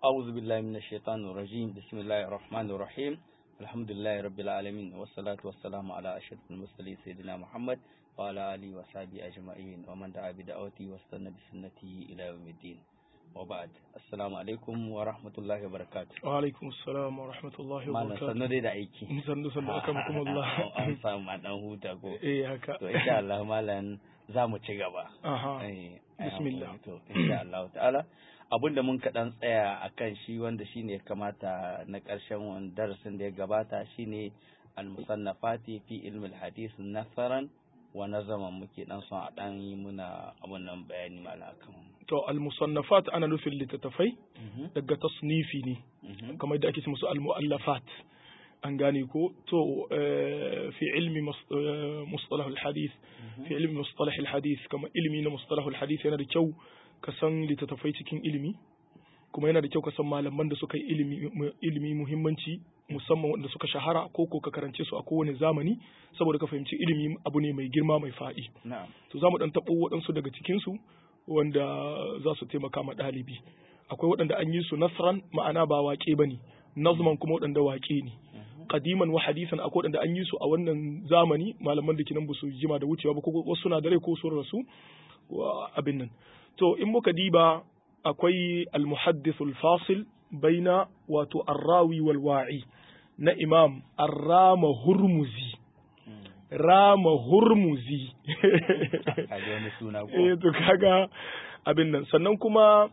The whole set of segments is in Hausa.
أعوذ بالله من الشيطان الرجيم بسم الله الرحمن الرحيم الحمد لله رب العالمين والصلاة والسلام على أشرف المرسلين سيدنا محمد وعلى آله وصحبه أجمعين ومن دعا بدعوته واستنى بسنته إلى يوم الدين وبعد السلام عليكم ورحمة الله وبركاته wa alaikum assalam wa rahmatullahi wa malam barakatuh sannu dai da aiki sannu sannu akan kuma Allah an samu a dan huta ko eh haka to insha Allah malam za mu ci gaba aha Eh, Bismillah. to insha Allah ta'ala abinda mun kaɗan tsaya a kan shi wanda shine ya kamata na ƙarshen wani darasin da ya gabata shine al-musannafati fi ilmi al-hadith nasaran wa nazaman muke dan son a dan yi muna abun nan bayani mala akan to al-musannafat ana nufin littattafai Mhm, daga tasnifi ne mhm, kamar da ake ce musu al-mu'allafat an gane ko to eh, fi ilmi mus- eh, mustalah al-hadith fi ilmi mustalah al-hadith kamar ilmi na mustalah al-hadith yana da kyau ka san littattafai cikin ilimi kuma yana da kyau ka san malaman da suka yi ilimi mu- ilimi muhimmanci musamman wanda suka shahara ko ko ka karance su a kowane zamani saboda ka fahimci ilimi abu ne mai girma mai faɗi na'am to za mu ɗan taɓo waɗansu daga cikinsu wanda za su taimaka ma ɗalibi akwai waɗanda an yi su nasran ma'ana ba waƙe ba ne nazman kuma waɗanda waƙe ne kadiman wa hadisan akwai waɗanda an yi su a wannan zamani malaman da kinan ba su jima da wucewa ba ko wasu na da rai ko sun rasu wa abin nan to in muka diba akwai al-muhaddithul fasil baina wato arrawi wal wa'i na imam arrama hurmuzi rama hurmuzi kaji wani suna ko eh to kaga abin nan sannan kuma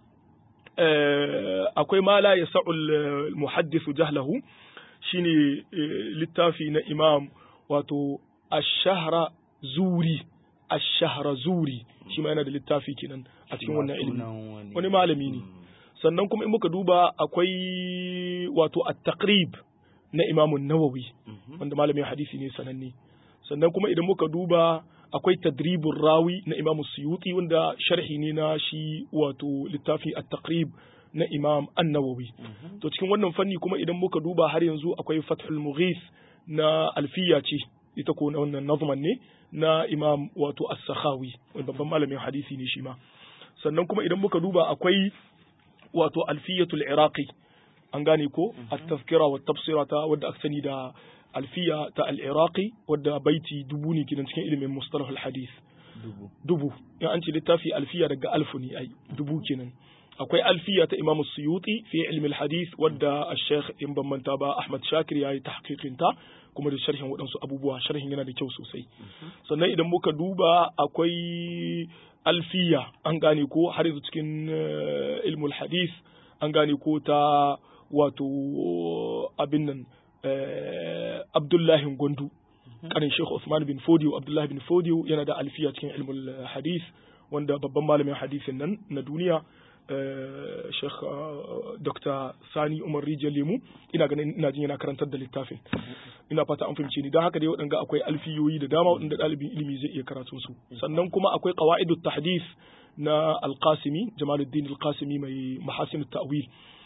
eh, akwai ma la yasa'ul muhaddithu jahlahu shine eh, littafi na imam wato ash-shahra zuri ash-shahra zuri shi ma yana da littafi kenan a cikin wannan ilimi Sunan wani malami ne. Mm, sannan kuma in muka duba akwai wato at-taqrib na imam an-nawawi mhm, wanda malamin hadisi ne sananne sannan kuma idan muka duba akwai tadribur rawi na imam suyuti wanda sharhi ne na shi wato littafi at-taqrib na imam an-nawawi mhm, to cikin wannan fanni kuma idan muka duba har yanzu akwai fathul mughith na alfiya ce ita ko na wannan nazman ne na imam wato as-sakhawi wanda babban malamin hadisi ne shi ma sannan kuma idan muka duba akwai wato alfiyatul iraqi an gane ko at-tazkira wa tafsira ta wadda aka sani da alfiya ta al-iraqi wadda baiti dubu ne kinan cikin ilimin mustalah al-hadith dubu dubu in an ce littafi alfiya daga alfu ne ai dubu kenan akwai alfiya ta imamu suyuti fi ilmi al-hadith wadda al-sheikh in ban manta ba ahmad shakir ya yi tahqiqin ta kuma da sharhin waɗansu abubuwa sharhin yana da kyau sosai sannan idan muka duba akwai alfiya an gane ko har yanzu cikin eh, ilmul hadith an gane ko ta wato abin nan eh, abdullahi gwandu kanin Sheikh Usman bin Fodiyo Abdullah bin Fodiyo yana da alfiya cikin ilmul hadith wanda babban malamin hadisin nan na duniya eh, Sheikh eh, Dr. Sani Umar Rijal Lemu ina ganin ina jin yana karantar da littafin ina fata an fahimce ni don haka dai waɗanga akwai alfiyoyi da dama waɗanda ɗalibin ilimi zai iya karatun su sannan kuma akwai qawaidut tahdith na Al-Qasimi Jamaluddin Al-Qasimi mai mahasin ta'wil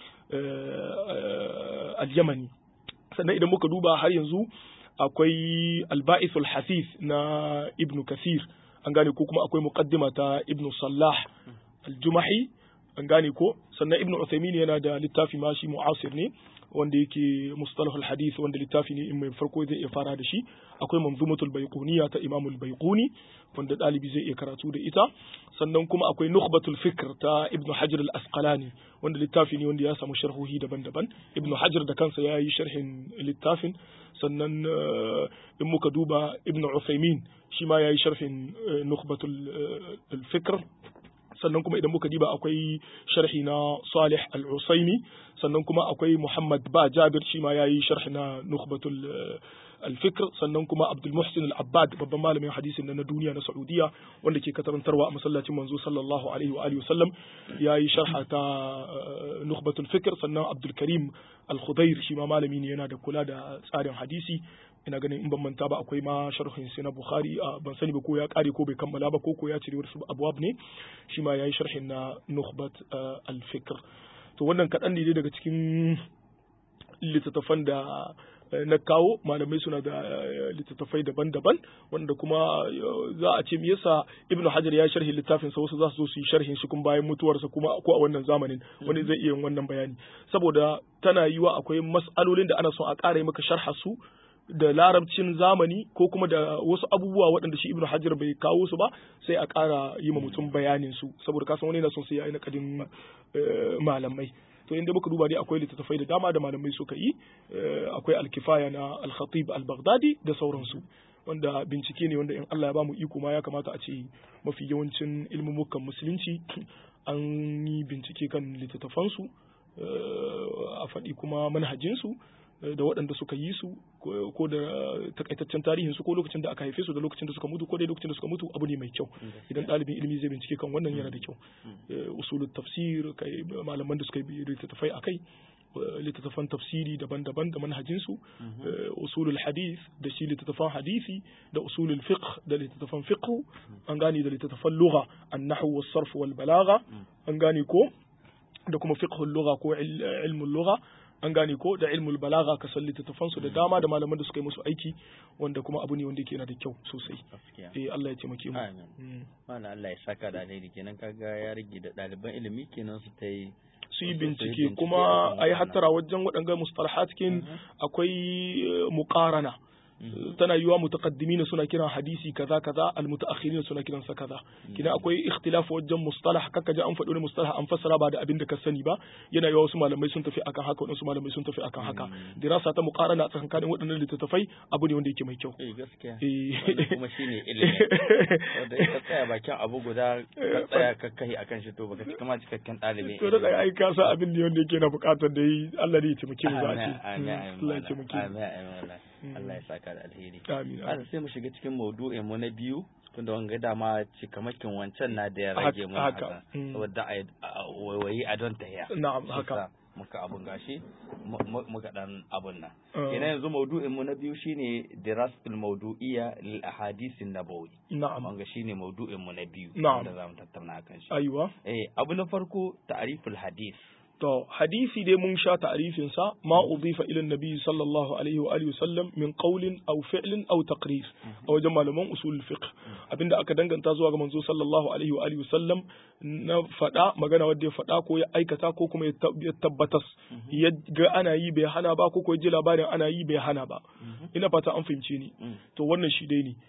eh, al-Yamani sannan idan muka duba har yanzu akwai alba'ithul hasith na ibn kasir an gane ko kuma akwai muqaddima ta ibn sallah al-jumahi an gane ko sannan ibn uthaymin yana da littafi ma shi mu'asir ne wanda yake mustalahul hadith wanda littafi ne in mai farko zai iya fara da shi akwai manzumatul baiquniya ta imam al-baiquni wanda dalibi zai iya karatu da ita sannan kuma akwai nukhbatul fikr ta ibn hajar al-asqalani wanda littafi ne wanda ya samu sharhohi daban-daban ibn hajar da kansa ya yi sharhin littafin sannan eh, in muka duba ibn uthaymin shi ma ya yi sharhin eh, nukhbatul eh, al-fikr sannan kuma idan muka diba akwai sharhi na Salih Al-Usaimi sannan kuma akwai Muhammad Ba Jabir shi ma yayi sharhi na Nukhbatul eh, Al-Fikr sannan kuma Abdul Muhsin Al-Abbad babban malamin hadisin na duniya na Saudiya wanda ke karantarwa a masallacin manzo sallallahu alaihi wa alihi wasallam yayi sharha ta eh, Nukhbatul Fikr sannan Abdul Karim Al-Khudair shi ma malami ne yana da kula da tsarin hadisi ina ganin in ban manta ba akwai ma sharhin sai na Bukhari a ban sani ba ko ya kare ko bai kammala ba ko ko ya cire wasu abwab ne shi ma yayi sharhin na Nukhbat eh, al-Fikr to wannan kaɗan ne dai daga cikin littattafan da na kawo malamai suna da littattafai daban-daban wanda kuma za a ce me yasa ibnu hajar ya sharhi littafin sa wasu za su zo su yi sharhin shi kuma bayan mutuwarsa kuma ko a wannan zamanin wani zai iya yin wannan bayani saboda tana yiwa akwai mas'alolin da ana son a ƙara yi maka sharha su da larabcin zamani ko kuma da wasu abubuwa waɗanda shi ibnu hajar bai kawo su ba sai a ƙara yi ma mutum bayanin su saboda kasan wani yana son sai ya yi na kadin malamai to inda muka duba dai akwai littattafai da dama da malamai suka yi akwai alkifaya na al-khatib al-baghdadi da sauransu wanda bincike ne wanda in Allah ya bamu iko ma ya kamata a ce mafi yawancin ilmumukan musulunci an yi bincike kan littattafansu a faɗi kuma manhajinsu da waɗanda suka yi su ko da takaitaccen tarihin su ko lokacin da aka haife su da lokacin da suka mutu ko dai lokacin da suka mutu abu ne mai kyau idan ɗalibin ilimi zai bincike kan wannan yana da kyau usulul tafsir kai malaman da suka yi littattafai akai littattafan tafsiri daban-daban da manhajinsu usulul hadith da shi littattafan hadisi da usulul fiqh da littattafan fiqh an gane da littattafan lugha an-nahwu was-sarf wal balagha an gane ko da kuma fiqhul lugha ko ilmul lugha an gane ko da ilmul balaga ka san littattafan su da dama da malaman da suka yi musu aiki wanda kuma abu ne wanda yake yana da kyau sosai eh Allah ya taimake mu amin wannan Allah ya saka da alheri kenan kaga ya rage da ɗaliban ilimi kenan su ta yi su yi bincike kuma a yi hattara wajen waɗanga mustalahat kin akwai muqarana tana yiwa mutaqaddimin suna kiran hadisi kaza kaza almutaakhirin suna kiran sa kaza kina akwai ikhtilaf wajen mustalah kaka ji an faɗi wani mustalah an fassara ba da abin da ka sani ba yana yiwa wasu malamai sun tafi akan haka wasu malamai sun tafi akan haka dirasa ta muqarana tsakanin waɗannan littattafai abu ne wanda yake mai kyau eh gaskiya kuma shine ilimi wanda ka tsaya bakin abu guda ka tsaya ka kai akan shi to baka cika ma cikakken ɗalibi to da ai ka sa abin ne wanda yake na buƙatar da yi Allah ne ya taimake mu za a ce Allah ya taimake mu Allah ya saka da alheri. Amin. Ana sai mu shiga cikin maudu'in mu na biyu tunda wanga dama cikamakin wancan na da ya rage mu haka saboda a waiwayi a don tahiya. Na'am haka. muka abun gashi muka dan abun nan. Kenan yanzu maudu'in mu na biyu shine dirasatul mawdu'iyya lil ahadisin nabawi. Na'am. Wanga shine maudu'in mu na biyu Na'am. da zamu tattauna akan shi. Aiwa. Eh abu na farko ta'riful hadis. To, hadisi dai mun sha ta'arifin sa ma udifa ila nabi sallallahu alaihi wa alihi wasallam min qawlin aw fi'lin aw taqrir a wajen malaman usul fiqh abinda aka danganta zuwa ga manzo sallallahu alaihi wa alihi wasallam na fada magana wanda ya fada ko ya aikata ko kuma ya tabbatas ya ga ana yi bai hana ba ko ko ya ji labarin ana yi bai hana ba ina fata an fahimce ni to wannan shi dai ne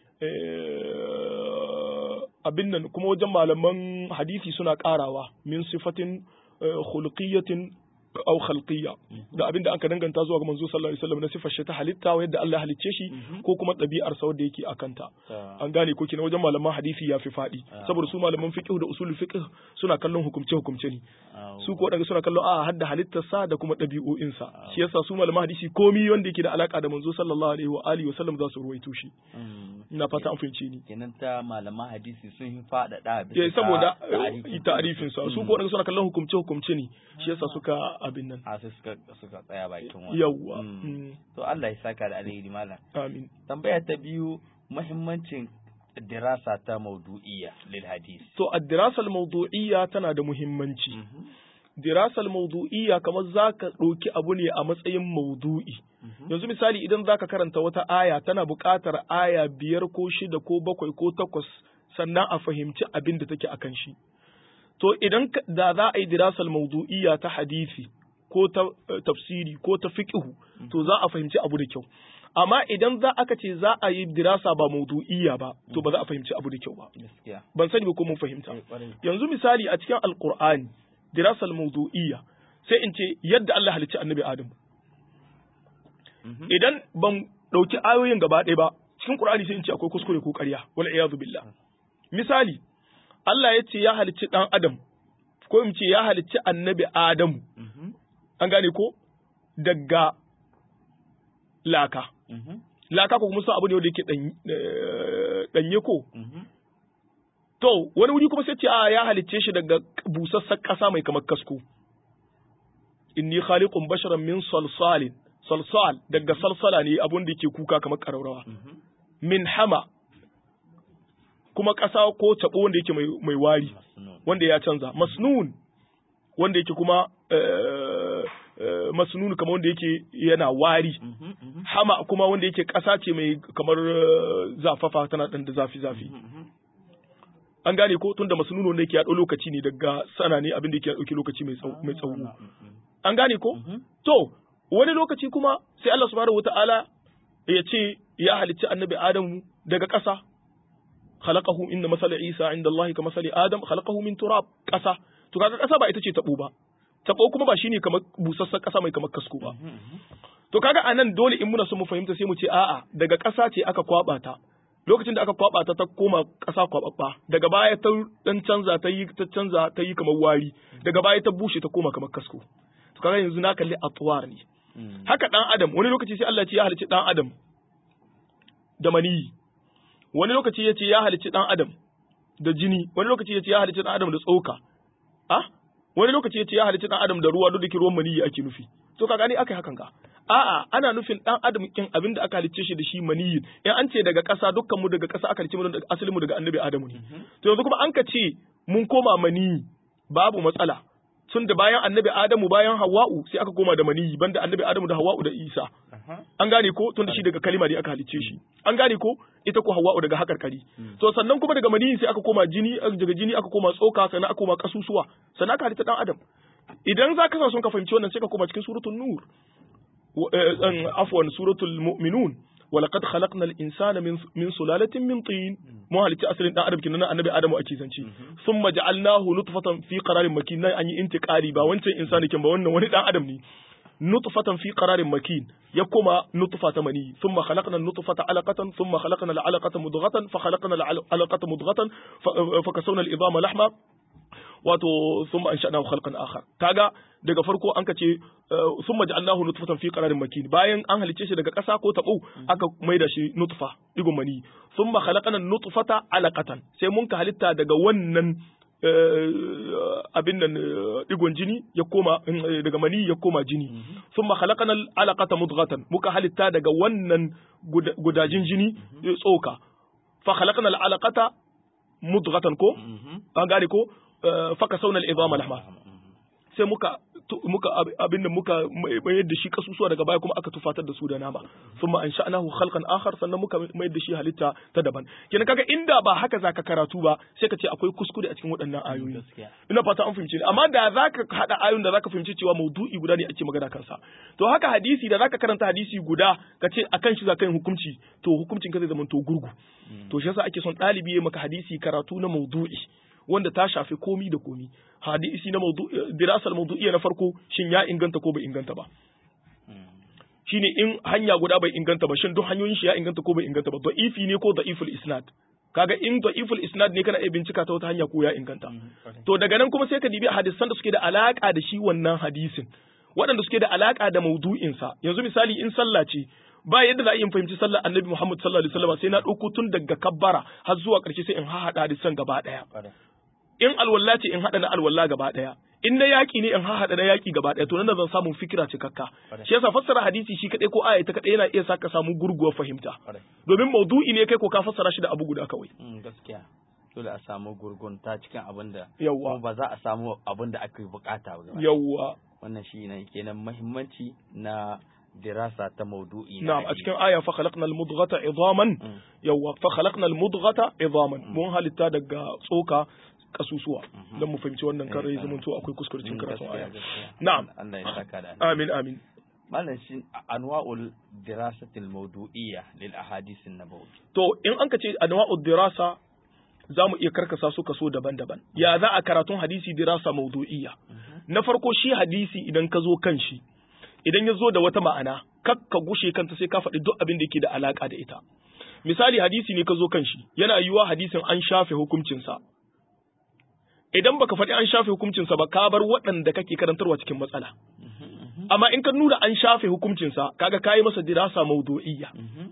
abin nan kuma wajen malaman hadisi suna karawa min sifatin khuluqiyatin aw khalqiyya da abinda aka danganta zuwa ga manzo sallallahu alaihi wasallam na sifar shi ta halitta wa yadda Allah halicce shi ko kuma ɗabi'ar sa wanda yake akanta an gane ko kina wajen malaman hadisi ya fi faɗi saboda su malaman fiqh da usul fiqh suna kallon hukumce hukumce ne su ko daga suna kallon a hadda halittar sa da kuma ɗabi'o'in sa shi yasa su malaman hadisi komi wanda yake da alaka da manzo sallallahu alaihi wa alihi wasallam za su ruwaito shi ina fata an fahimce ni kenan ta malaman hadisi sun yi faɗaɗa bisa saboda ta'arifin sa su ko daga suna kallon hukumce hukumce ne shi yasa suka abin nan a sai suka suka tsaya bakin wani yawwa to Allah ya saka da alheri malam amin tambaya ta biyu muhimmancin dirasa ta maudu'iyya lil hadis to ad-dirasa al-mawdu'iyya tana da muhimmanci dirasa al-mawdu'iyya kamar zaka ɗauki abu ne a matsayin maudu'i yanzu misali idan zaka karanta wata aya tana buƙatar aya biyar ko shida ko bakwai ko takwas sannan a fahimci abin da take akan shi to idan da za a yi dirasal mawdu'iyya ta hadisi ko ta tafsiri ko ta fiqhu to za a fahimci abu da kyau amma idan za aka ce za a yi dirasa ba mawdu'iyya ba to ba za a fahimci abu da kyau ba ban sani ba ko mun fahimta yanzu misali a cikin alqur'ani dirasal mawdu'iyya sai in ce yadda Allah halicci annabi Adam idan ban dauki ayoyin gaba ɗaya ba cikin qur'ani sai in ce akwai kuskure ko ƙarya wal iyadu billah misali Allah ya ce ya halicci ɗan Adam, ko in ce ya halicci annabi Adamu, an gane ko? Daga laka. Laka ko kuma sun abu ne wanda yake ɗanye ko? To, wani wuri kuma sai ce a ya halicce shi daga busassan ƙasa mai kamar kasko. Inni khaliqun basharan min salsalin, salsal daga salsala ne abun da yake kuka kamar ƙararrawa. Min hama kuma ƙasa ko taɓo wanda yake mai wari wanda ya canza masnun wanda yake kuma masnun kamar wanda yake yana wari hama kuma wanda yake ƙasa ce mai kamar eh, zafafa tana ɗan da zafi zafi an gane ko tunda masnuno ne yake ya ɗau lokaci ne daga sana ne abin da yake ya ɗauki lokaci mai tsawo mai tsawo an gane ko to wani lokaci kuma sai Allah subhanahu wataala ya ce ya halicci annabi Adamu daga ƙasa khalaqahu inna masala Isa inda Allah ka masali Adam khalaqahu min turab ƙasa to kaga ƙasa ba ita ce tabo ba tabo kuma ba shine kamar busassar ƙasa mai kamar kasko ba to kaga anan dole in muna so mu fahimta sai mu ce a'a daga ƙasa ce aka kwaba ta lokacin da aka kwaba ta ta koma ƙasa kwababba daga baya ta dan canza ta yi ta canza ta yi kamar wari daga baya ta bushe ta koma kamar kasko to kaga yanzu na kalli atwar ne haka dan adam wani lokaci sai Allah ya ce ya halicci dan adam da maniyi wani lokaci ya ce ya halicci dan adam da jini wani lokaci ya ce ya halicci dan adam da tsoka ah wani lokaci ya ce ya halicci dan adam da ruwa duk da ke ruwan maniyi ake nufi to ka gani aka hakan ka a'a ana nufin dan adam kin abin da aka halicce shi da shi maniyi in an ce daga ƙasa dukkan mu daga ƙasa aka halicce mu daga asalin mu daga annabi adamu ne to yanzu kuma an ka ce mun koma maniyi babu matsala tun da bayan annabi adamu bayan hawa'u sai aka koma da maniyi banda annabi adamu da hawa'u da isa an gane ko tun da shi daga kalima ne aka halicce shi an gane ko ita ko hawa'u daga hakarkari to sannan kuma daga maniyi sai aka koma jini daga jini aka koma tsoka sannan aka koma kasusuwa sannan aka halitta dan adam idan za ka sa sun ka fahimci wannan sai ka koma cikin suratul nur wa- eh, eh, afwan suratul mu'minun ولقد خلقنا الإنسان من من سلالة من طين مو هالتي أصل إن أدم كنا النبي آدم أكيد زنشي ثم جعلناه نطفة في قرار مكين نا أني انتقالي با وانت إنسان كم با وانا وانا آدم ني نطفة في قرار مكين يقوم نطفة مني ثم خلقنا النطفة علقة ثم خلقنا العلقة مضغة فخلقنا العلقة مضغة ف- فكسونا العظام لحما wato thumma ansha'nahu khalqan akhar kaga daga farko an kace thumma ja'alnahu nutfatan fi qararin makin bayan an halice shi daga ƙasa ko tabo aka maida shi nutfa digon mani thumma khalaqana nutfata alaqatan sai mun ka halitta daga wannan eh, abin nan eh, digon jini ya koma eh, daga mani ya koma jini thumma khalaqana alaqata mudghatan muka halitta daga wannan guda- gudajin jini eh, tsoka fa khalaqana alaqata mudghatan ko an gane ko eh, faka sauna al'izama lahma sai muka tu- muka ab- abin da muka mai- mayar da shi kasusuwa daga baya kuma aka tufatar da su da nama thumma ansha'nahu khalqan akhar sannan muka mayar da shi halitta ta daban kenan kaga inda ba haka zaka karatu ba sai ka ce akwai kuskure a cikin waɗannan ayoyi gaskiya ina fata an fahimci ni amma da zaka hada ayoyin da zaka fahimci cewa maudu'i guda ne ake magana kansa to haka hadisi da zaka karanta hadisi guda ka ce akan shi zaka yin hukunci to hukuncin ka zai zama to gurgu to shi yasa ake son ɗalibi ya maka hadisi karatu na maudu'i wanda ta shafi komi da komi hadisi na maudu dirasal maudu'iyya na farko shin ya inganta ko bai inganta ba shine in hanya guda bai inganta ba shin duk hanyoyin shi ya inganta ko bai inganta ba da'ifi ne ko da'iful isnad kaga in da'iful isnad ne kana iya bincika ta wata hanya ko ya inganta to daga nan kuma sai ka dibi hadisan da suke da alaka da shi wannan hadisin waɗanda suke da alaka da maudu'insa yanzu misali in sallah ce ba yadda za a yi fahimci sallar annabi Muhammad sallallahu alaihi wasallam sai na ɗauko tun daga kabbara har zuwa ƙarshe sai in haɗa hadisan gaba ɗaya in alwalla ce in haɗa na alwalla gaba ɗaya in na yaƙi ne in haɗa na yaƙi gaba ɗaya to nan zan samu fikira cikakka shi yasa fassara hadisi shi kaɗai ko aya ta kaɗai yana iya sa ka samu gurguwar fahimta domin maudu'i ne kai ko ka fassara shi da abu guda kawai gaskiya dole a samu gurgunta cikin abin da Yawwa. kuma ba za a samu abin da aka bukata ba yawwa wannan shi ne kenan muhimmanci na dirasa ta maudu'i na na'am a hadisi. cikin aya fa khalaqna al-mudghata idaman Mm. yawwa fa khalaqna al-mudghata idaman mun halitta daga tsoka kasusuwa Mhm. dan mu fahimci wannan kare Eh, ya zama to akwai kuskure cikin Mm, karatun gaskiya, aya gaskiya. Na'am. Allah ya saka da alheri. amin amin malam shi anwa'ul dirasatil mawdu'iyya lil ahadith an-nabawi to in an ka ce anwa'ud dirasa za mu iya karkasa su kaso daban-daban ya za a karatun hadisi dirasa maudu'iyya na farko shi hadisi idan ka zo kan shi idan ya zo da wata ma'ana kak ka gushe kanta sai ka faɗi duk abin da yake da alaka da ita misali hadisi ne ka zo kan shi yana yiwuwa hadisin an shafe hukuncinsa idan baka faɗi an shafe hukuncinsa ba ka bar waɗanda kake karantarwa cikin matsala amma in ka nuna an shafe hukuncinsa kaga kayi masa dirasa maudu'iyya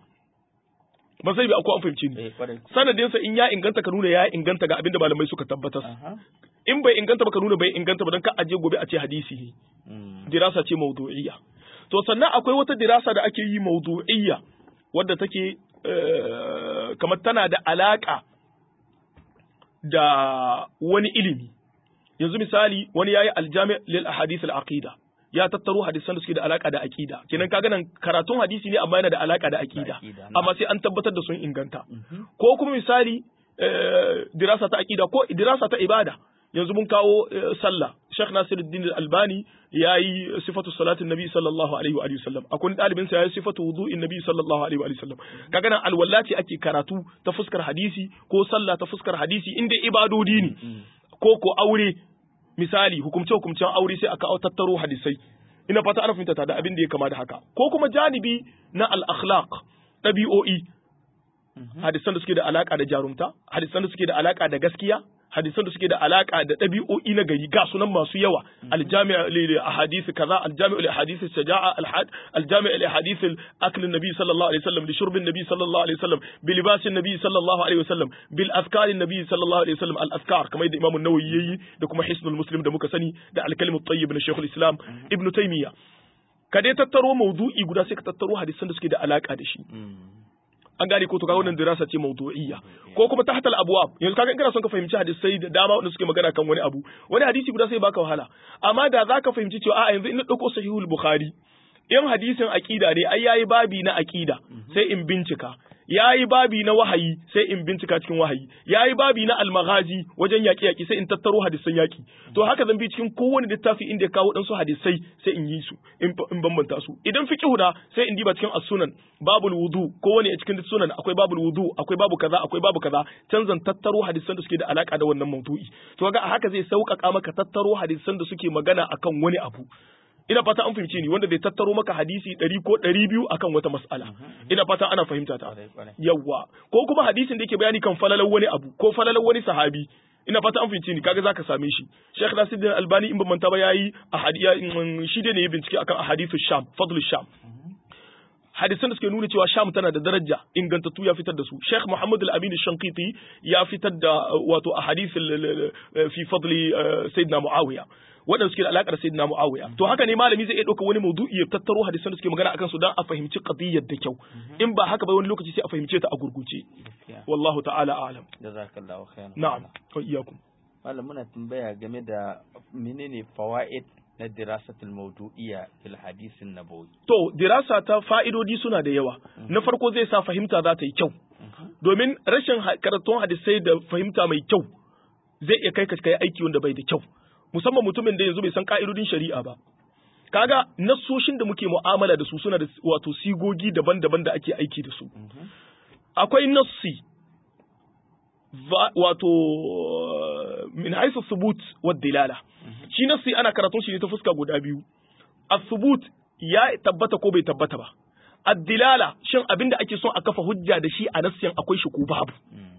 ba sai bi akwai an fahimci ni eh kwarai sanadinsa in ya inganta ka nuna ya inganta ga abinda malamai suka tabbatar aha in bai inganta ba ka nuna bai inganta ba don ka aje gobe a ce hadisi ne Mm. dirasa ce maudu'iyya to sannan akwai wata dirasa da ake yi maudu'iyya wadda take eh, kamar tana da alaka da wani ilimi yanzu misali wani yayi aljami lil ahadith al aqida ya tattaro hadisan da suke da alaka da aqida kenan kaga nan karatun hadisi ne amma yana da alaka da aqida aqida, na'am. amma sai an tabbatar da sun inganta ko kuma misali eh, dirasa ta aqida ko dirasa ta ibada yanzu mun kawo eh, sallah Sheikh Nasiruddin Al-Albani yayi sifatu salatin Nabi sallallahu alaihi wa alihi wasallam akwai dalibin sa yayi sifatu wudu'in Nabi sallallahu alaihi wa alihi wasallam kaga nan alwallati ake karatu ta fuskar hadisi ko sallah ta fuskar hadisi inda ibadodi ne ko ko aure misali hukumce hukumcen aure sai aka tattaro hadisai ina fata ana fahimta ta da abin da ya kama da haka ko kuma janibi na al-akhlaq ɗabi'o'i hadisan da suke da alaka da jarumta hadisan da suke da alaka da gaskiya hadisan da suke da alaka da ɗabi'o'i na gari ga sunan masu yawa aljami'a lil ahadith kaza aljami'u lil ahadith shaja'a alhad aljami'u lil ahadith akl nabi sallallahu alaihi wasallam li shurb nabi sallallahu alaihi wasallam bi libas nabi sallallahu alaihi wasallam bil azkar nabi sallallahu alaihi wasallam al azkar kamar da imam an-nawawi yayi da kuma hisnul muslim da muka sani da al-kalim at-tayyib na shaykhul islam ibn taymiya ka dai tattaro mawdu'i guda sai ka tattaro hadisan da suke da alaka da shi an gane ko to kaga wannan dirasa ce mawdu'iyya ko kuma tahta al-abwab yanzu kaga in kana son ka fahimci hadisai da dama wanda suke magana kan wani abu wani hadisi guda sai baka wahala amma da zaka fahimci cewa a yanzu in na dauko sahihul bukhari in hadisin aqida ne ai yayi babi na aqida sai in bincika yayi babi na wahayi sai in bincika cikin wahayi yayi babi na almaghazi wajen yaki yaki sai in tattaro hadisan yaki to haka zan bi cikin kowane littafi inda ya kawo dan su hadisai sai in yi su in in bambanta su idan fiqhu da sai in diba cikin as-sunan babul wudu kowane a cikin sunan akwai babul wudu akwai babu kaza akwai babu kaza can zan tattaro hadisan da suke da alaka da wannan maudu'i to kaga haka zai sauƙaƙa maka tattaro hadisan da suke magana akan wani abu ina fata an fahimce ni wanda zai tattaro maka hadisi ɗari ko ɗari biyu akan wata mas'ala ina fata ana fahimta ta Kwarai, kwarai. yawwa ko kuma hadisin da yake bayani kan falalar wani abu ko falalar wani sahabi ina fata an fahimce ni kaga zaka same shi Sheikh Nasiruddin Albani in ban manta ba yayi ahadiya shi dai ne ya bincike akan ahadithu Sham fadlu Sham hadisan da suke nuna cewa Sham tana da daraja ingantattu ya fitar da su Sheikh Muhammad Al-Amin Shankiti ya fitar da uh, wato ahadith al- al- al- fi fadli uh, Sayyidina Muawiya waɗanda suke da alaƙa da Sayyidina Muawiya to haka ne malami zai iya ɗauka wani maudu'i ya tattaro hadisan da suke magana akan su dan a fahimci qadiyyar da kyau in ba haka ba wani lokaci sai a fahimce ta a gurguje gaskiya wallahu ta'ala a'lam jazakallahu khairan na'am wa iyyakum malam muna tambaya game da menene fawaid na dirasatul mawdu'iyya fil hadisin nabawi to dirasa ta fa'idodi suna da yawa na farko zai sa fahimta za ta yi kyau domin rashin ha- karatun hadisai da fahimta mai kyau zai iya kai ka kai aiki wanda bai da kyau musamman mutumin da yanzu bai san ka'idodin shari'a ba kaga nassoshin da muke mu'amala da su suna da wato sigogi daban-daban da ake aiki da su akwai nassi va- wato min haisu subut wa dilala shi nassi ana karatun shi ne ta fuska guda biyu as-subut ya tabbata ko bai tabbata ba ad-dilala shin abin da ake son a kafa hujja da shi a nassin akwai shi ko babu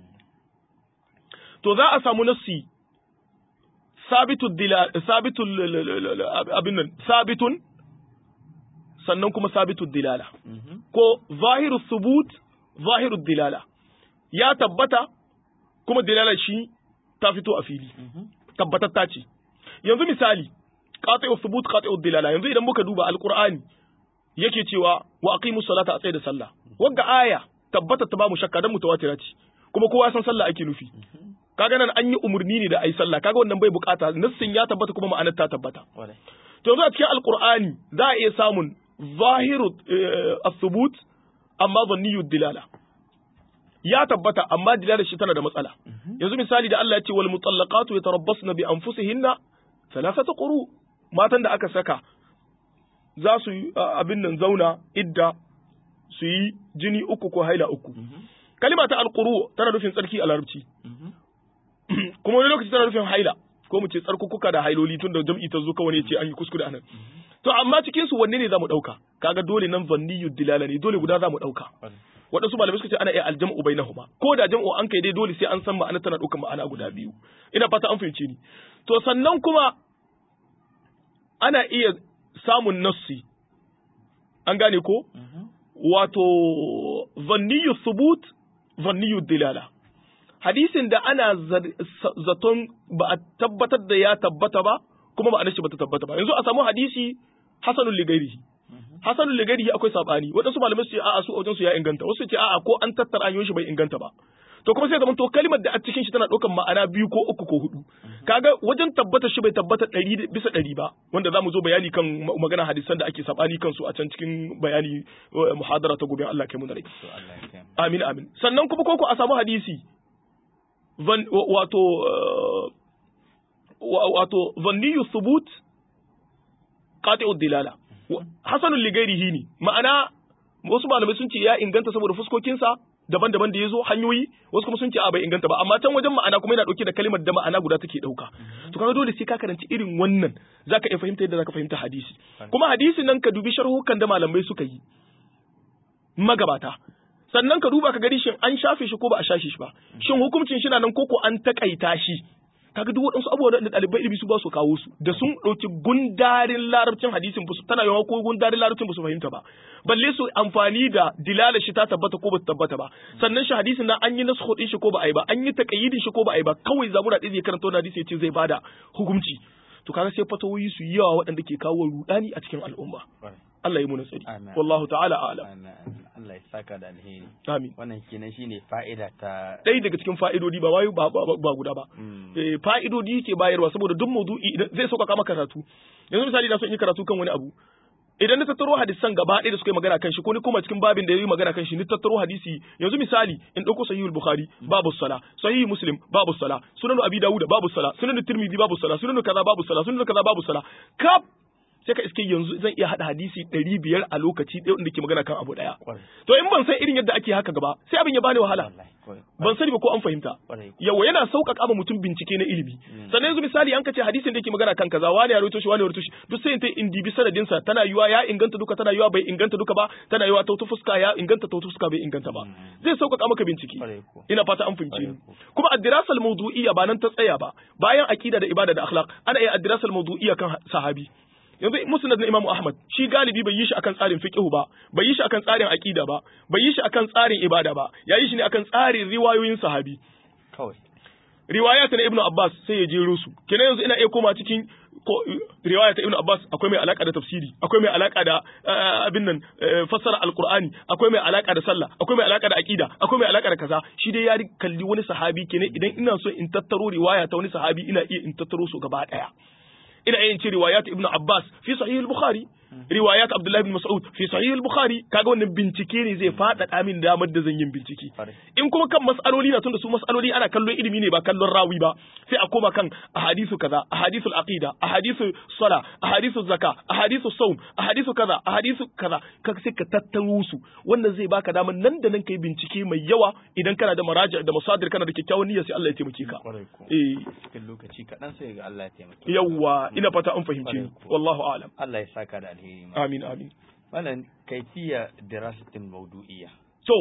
to za a samu nassi sabitu dilala sabitu abin nan sabitun sannan kuma sabitu dilala ko zahiru subut zahiru dilala ya tabbata kuma dilala shi ta fito a fili tabbatatta ce yanzu misali qati'u thubut qati'u dilala yanzu idan muka duba alqur'ani yake cewa wa aqimu salata a tsaye da sallah wagga aya tabbata ta ba mu shakka dan mutawatira ce kuma kowa san sallah ake nufi kaga nan an yi umurni ne da ai sallah kaga wannan bai bukata nassin ya tabbata kuma ma'anar ta tabbata Kwarai. to yanzu a cikin alqur'ani za a iya samun zahiru eh, as-thubut amma dhanniyu dilala ya tabbata amma dilalar shi tana da matsala yanzu misali da Allah ya ce wal mutallaqatu yatarabbasna bi anfusihinna thalathata quru matan da aka saka za su yi a, abin nan zauna idda su yi jini uku ko haila uku kalima ta alquru tana nufin tsarki a larabci kuma wani lokaci tana nufin haila ko mu ce tsarkukuka da hailoli tun da jam'i ta zo kawai ne ce an yi kuskure anan to amma cikin su wanne ne zamu dauka kaga dole nan zanniyu dilala ne dole guda zamu dauka Kwarai. waɗansu malamai suka ce ana iya aljam'u bainahuma ko da jam'u an kai dai dole sai an san ma'ana tana ɗaukar ma'ana guda biyu ina fata an fahimce ni to sannan kuma ana iya samun nassi an gane ko wato zanniyu subut zanniyu dilala hadisin da ana zar- sa- zaton ba a tabbatar da ya tabbata ba kuma ma'anar shi ba ta tabbata ba yanzu a samu hadisi hasanul ligairihi hasanul ligairihi akwai sabani waɗansu malamai su ce a'a su a wajen su ya inganta wasu su ce a'a ko an tattara hanyoyin shi bai inganta ba to kuma sai zaman to kalimar da a cikin shi tana ɗaukar ma'ana biyu ko uku ko hudu kaga wajen tabbata shi bai tabbata ɗari bisa ɗari ba wanda za mu zo bayani kan magana hadisan da ake sabani kansu a can cikin bayani muhadara ta gobe Allah kai mu da rai amin amin sannan kuma koko a samu hadisi wato wato zanniyu thubut qati'ud dilala hasanul ligairihi ne ma'ana wasu malamai sun ce ya inganta saboda fuskokinsa daban-daban da ya zo hanyoyi wasu kuma sun ce a bai inganta ba amma can wajen ma'ana kuma yana dauke da kalimar da ma'ana guda take dauka to kaga dole sai ka karanci irin wannan zaka iya fahimta yadda zaka fahimta hadisi kuma hadisin nan ka dubi sharhukan da malamai suka yi magabata sannan ka duba ka gani shin an shafe shi ko ba a shafe shi ba shin hukuncin shi na nan koko an takaita shi kaga duk waɗansu abubuwa da ɗalibai ilimi su ba su kawo su da sun ɗauki gundarin larabcin hadisin ba su tana yawa ko gundarin larabcin ba su fahimta ba balle su amfani da dilala shi ta tabbata ko ba ta tabbata ba sannan shi hadisin nan an yi nasu ɗin shi ko ba a yi ba an yi taqayyidin shi ko ba a yi ba kawai zabura ɗaya zai karanta wani hadisi ya ce zai bada hukunci to kaga sai fatawoyi su yi yawa waɗanda ke kawo rudani a cikin al'umma Allah ya muna tsari wallahu ta'ala a'lam Allah ya saka da alheri amin wannan kenan shine fa'ida ta ɗaya daga cikin fa'idodi ba wayo ba ba guda ba eh fa'idodi yake bayarwa saboda duk maudu'i zai sauƙaƙa maka karatu yanzu misali na so in yi karatu kan wani abu idan na tattaro hadisan gaba ɗaya da suka yi magana kan shi ko ni kuma cikin babin da ya yi magana kan shi ni tattaro hadisi yanzu misali in ɗauko sahihul bukhari babu sala sahihul muslim babu sala sunan abi dawud babu sala sunan tirmidhi babu sala sunan kaza babu sala sunan kaza babu sala kaf sai ka iske yanzu zan iya hada hadisi ɗari biyar a lokaci ɗaya wanda ke magana kan abu ɗaya to in ban san irin yadda ake haka gaba sai abin ya bani wahala ban sani ba ko an fahimta yawa yana sauƙaƙa ma mutum bincike na ilimi sannan yanzu misali an kace hadisin da yake magana kan kaza wani ya rawaito shi wani ya rawaito shi duk sai in ta in dibi sanadin sa tana yiwa ya inganta duka tana yiwa bai inganta duka ba tana yiwa ta fuska ya inganta ta fuska bai inganta ba zai sauƙaƙa maka bincike ina fata an fahimce ni kuma ad-dirasal mawdu'iyya ba nan ta tsaya ba bayan aqida da ibada da akhlaq ana iya ad-dirasal mawdu'iyya kan sahabi yanzu musnad na Imam Ahmad shi galibi bai yi shi akan tsarin fiqh ba bai yi shi akan tsarin aqida ba bai yi shi akan tsarin ibada ba ya yi shi ne akan tsarin riwayoyin sahabi kawai riwayat na Ibn Abbas sai ya jero su kenan yanzu ina iya koma cikin riwayat Ibn Abbas akwai mai alaka da tafsiri akwai mai alaka da abin nan fassara alqur'ani akwai mai alaka da sallah akwai mai alaka da aqida akwai mai alaka da kaza shi dai ya kalli wani sahabi kenan idan ina so in tattaro riwaya ta wani sahabi ina iya in tattaro su gaba daya ina yin ce riwayat ibnu abbas fi sahih al-bukhari riwayat abdullah ibn mas'ud fi sahih al-bukhari kaga wannan bincike ne zai faɗaɗa min damar da zan yin bincike in kuma kan mas'aloli na tunda su mas'aloli ana kallon ilimi ne ba kallon rawi ba sai a koma kan ahadithu kaza ahadithu al-aqida ahadithu sala ahadithu zaka ahadithu sawm ahadithu kaza ahadithu kaza kaga sai ka tattaro su wannan zai baka damar nan da nan kai bincike mai yawa idan kana da maraja da masadir kana da kyakkyawan niyya sai Allah ya taimake ka eh cikin lokaci kaɗan sai ga Allah ya taimake yawa ina fata an fahimce ni wallahu a'lam Allah ya saka da alheri amin amin wannan kaifiya dirasatin mawdu'iyya so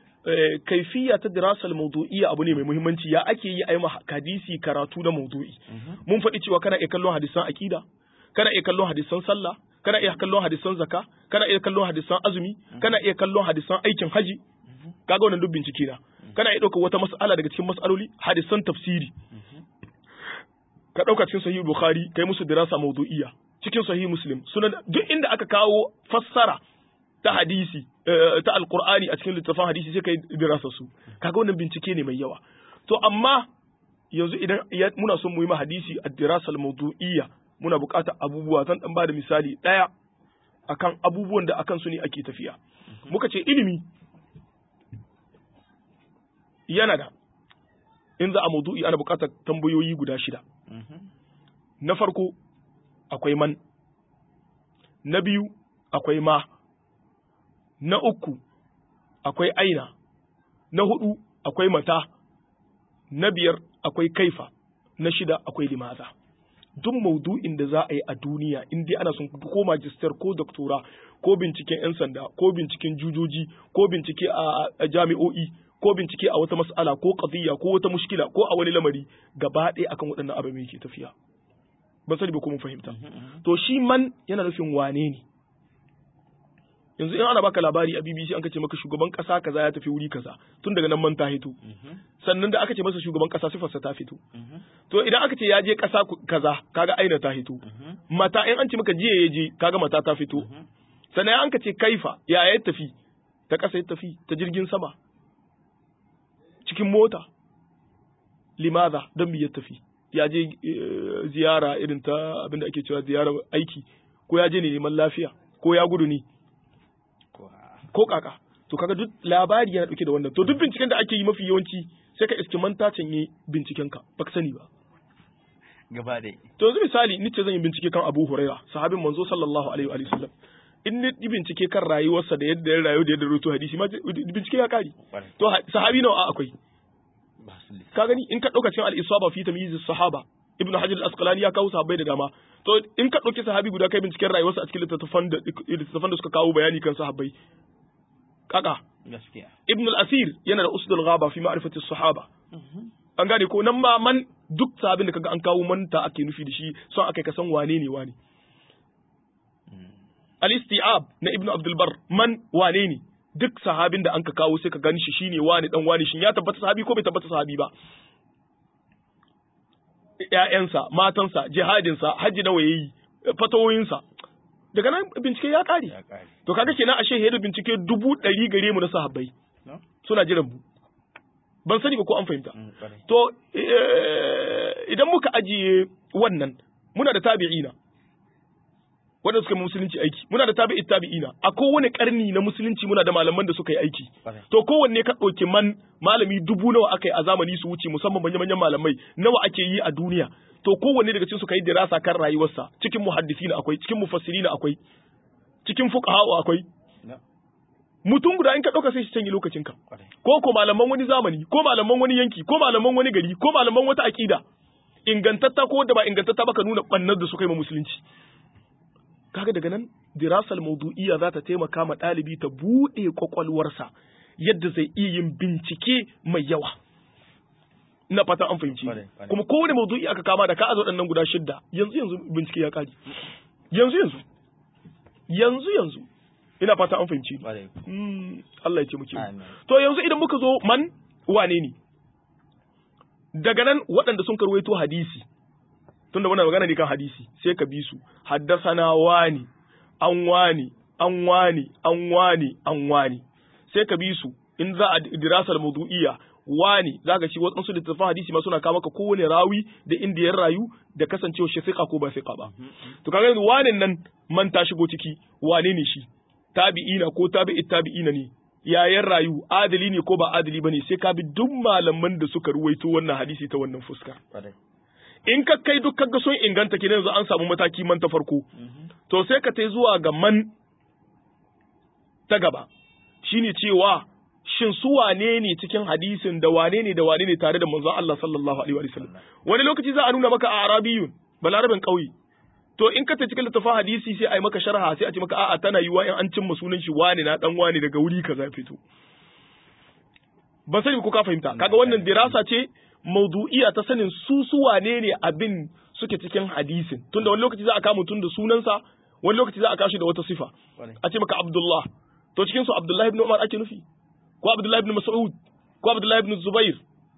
kaifiya ta dirasal mawdu'iyya abu ne mai muhimmanci ya ake yi ayi hadisi karatu na mawdu'i mun faɗi cewa kana iya kallon hadisan akida kana iya kallon hadisan sallah kana iya kallon hadisan zaka kana iya kallon hadisan azumi kana iya kallon hadisan aikin haji kaga wannan duk bincike na kana iya ɗaukar wata mas'ala daga cikin mas'aloli hadisan tafsiri ka ɗauka cikin sahih bukhari kai musu dirasa mawdu'iyya cikin sahih muslim sunan duk inda aka kawo fassara ta hadisi ta alqur'ani a cikin littafin hadisi sai kai dirasa su kaga wannan bincike ne mai yawa to amma yanzu idan muna son mu yi ma hadisi a dirasa mawdu'iyya muna buƙatar abubuwa zan dan bada misali ɗaya akan abubuwan da akan su ne ake tafiya muka ce ilimi yana da in za a maudu'i ana buƙatar tambayoyi guda shida na farko akwai man na biyu akwai ma na uku akwai aina na hudu akwai mata na biyar akwai kaifa na shida akwai limaza duk maudu'in da za a yi a duniya in dai ana son ko magister ko doktora ko binciken 'yan sanda ko binciken jujoji ko bincike a jami'o'i ko bincike a wata mas'ala ko qadiyya ko wata mushkila ko a wani lamari gaba ɗaya akan waɗannan ababen yake tafiya ban sani ba ko mun fahimta to shi man yana nufin wane ne yanzu in ana baka labari a BBC an kace maka shugaban kasa kaza ya tafi wuri kaza tun daga nan man ta hito sannan da aka ce masa shugaban kasa sifarsa ta fito to idan aka ce ya je kasa kaza kaga aina ta hito mata in an ce maka jiya ya je kaga mata ta fito sannan an ka ce kaifa ya ya tafi ta kasa ya tafi ta jirgin sama cikin mota limaza don me ya tafi ya je ziyara irin ta abin da ake cewa ziyara aiki ko ya je ne neman lafiya ko ya gudu ne ko kaka to kaga duk labari yana dauke da wannan to duk binciken da ake yi mafi yawanci sai ka iske manta canye binciken ka baka sani ba gaba da to yanzu misali ni ce zan yi bincike kan Abu Huraira sahabin manzo sallallahu alaihi wa sallam in ni yi bincike kan rayuwarsa da yadda ya rayu da yadda rubuta hadisi ma bincike ya kare to sahabi nawa akwai ka gani in ka dauka cikin al-isaba fi tamyiz sahaba ibn hajar al-asqalani ya kawo sahabbai da dama to in ka dauki sahabi guda kai binciken rayuwarsa a cikin littattafan da littattafan da suka kawo bayani kan sahabbai kaka gaskiya ibn al-asir yana da usdul ghaba fi ma'rifati sahaba an gane ko nan ma man duk sahabin da kaga an kawo manta ake nufi da shi son akai ka san wane ne wane al-isti'ab na ibn abdul bar man wane ne duk sahabin da an ka kawo sai ka gani shi shine wane dan wane shin ya tabbata sahabi ko bai tabbata sahabi ba ƴaƴansa matansa jihadinsa hajji nawa yayi fatawoyinsa daga nan bincike ya kare to kaga kenan ashe da bincike dubu ɗari gare mu na sahabbai suna jiran mu ban sani ba ko an fahimta to idan muka ajiye wannan muna da tabi'ina wanda suka yi musulunci aiki muna da tabi'i tabi'ina a kowane karni na musulunci muna da malaman da suka yi aiki to kowanne ka ɗauki man malami dubu nawa aka yi a zamani su wuce musamman manya manyan malamai nawa ake yi a duniya to kowanne daga cikin su kai dirasa kan rayuwarsa cikin muhaddisina akwai cikin mufassirina akwai cikin fuqaha akwai mutum guda in ka ɗauka sai shi canje lokacinka ko ko malaman wani zamani ko malaman wani yanki ko malaman wani gari ko malaman wata aƙida ingantatta ko da ba ingantatta ba ka nuna ɓannar da suka yi ma musulunci kaga daga nan dirasal maudu'iyya za ta taimaka ma ɗalibi ta buɗe kwakwalwarsa yadda zai iya yin bincike mai yawa ina fata an fahimci kuma kowane maudu'i aka kama da ka azo waɗannan guda shidda yanzu yanzu bincike ya kare yanzu yanzu yanzu yanzu ina fata an fahimci Allah ya ce muke to yanzu idan muka zo man wane ne daga nan waɗanda sun karwaito hadisi tunda muna magana ne kan hadisi sai ka bi su haddasana wani an wani an wani an wani an wani sai ka bi su in za a dirasar mawdu'iyya wani zaka ci wasu littattafan hadisi ma suna kawo maka kowane rawi da inda ya rayu da kasancewa shi fiqa ko ba fiqa ba to kaga yanzu wanin nan man ta shigo ciki wane ne shi tabi'ina ko tabi'i tabi'ina ne yayan rayu adali ne ko ba adali bane sai ka bi duk malaman da suka ruwaito wannan hadisi ta wannan fuska in ka kai duk kaga sun inganta kenan yanzu an samu mataki man ta farko to sai ka tai zuwa ga man ta gaba shine cewa shin su wane ne cikin hadisin da wane ne da wane ne tare da manzon Allah sallallahu alaihi wa sallam wani lokaci za a nuna maka a arabiyun balarabin kauye to in ka ta cikin littafin hadisi sai a yi maka sharha sai a ce maka a'a tana yiwa in an cimma sunan shi wane na dan wane daga wuri kaza fito ban sani ko ka fahimta kaga wannan dirasa ce maudu'iya ta sanin su su wane ne abin suke cikin hadisin tunda wani lokaci za a kama mutum da sunansa wani lokaci za a kashi da wata sifa a ce maka Abdullah to cikin su Abdullah ibn Umar ake nufi ko Abdullah ibn Mas'ud ko Abdullah ibn Zubair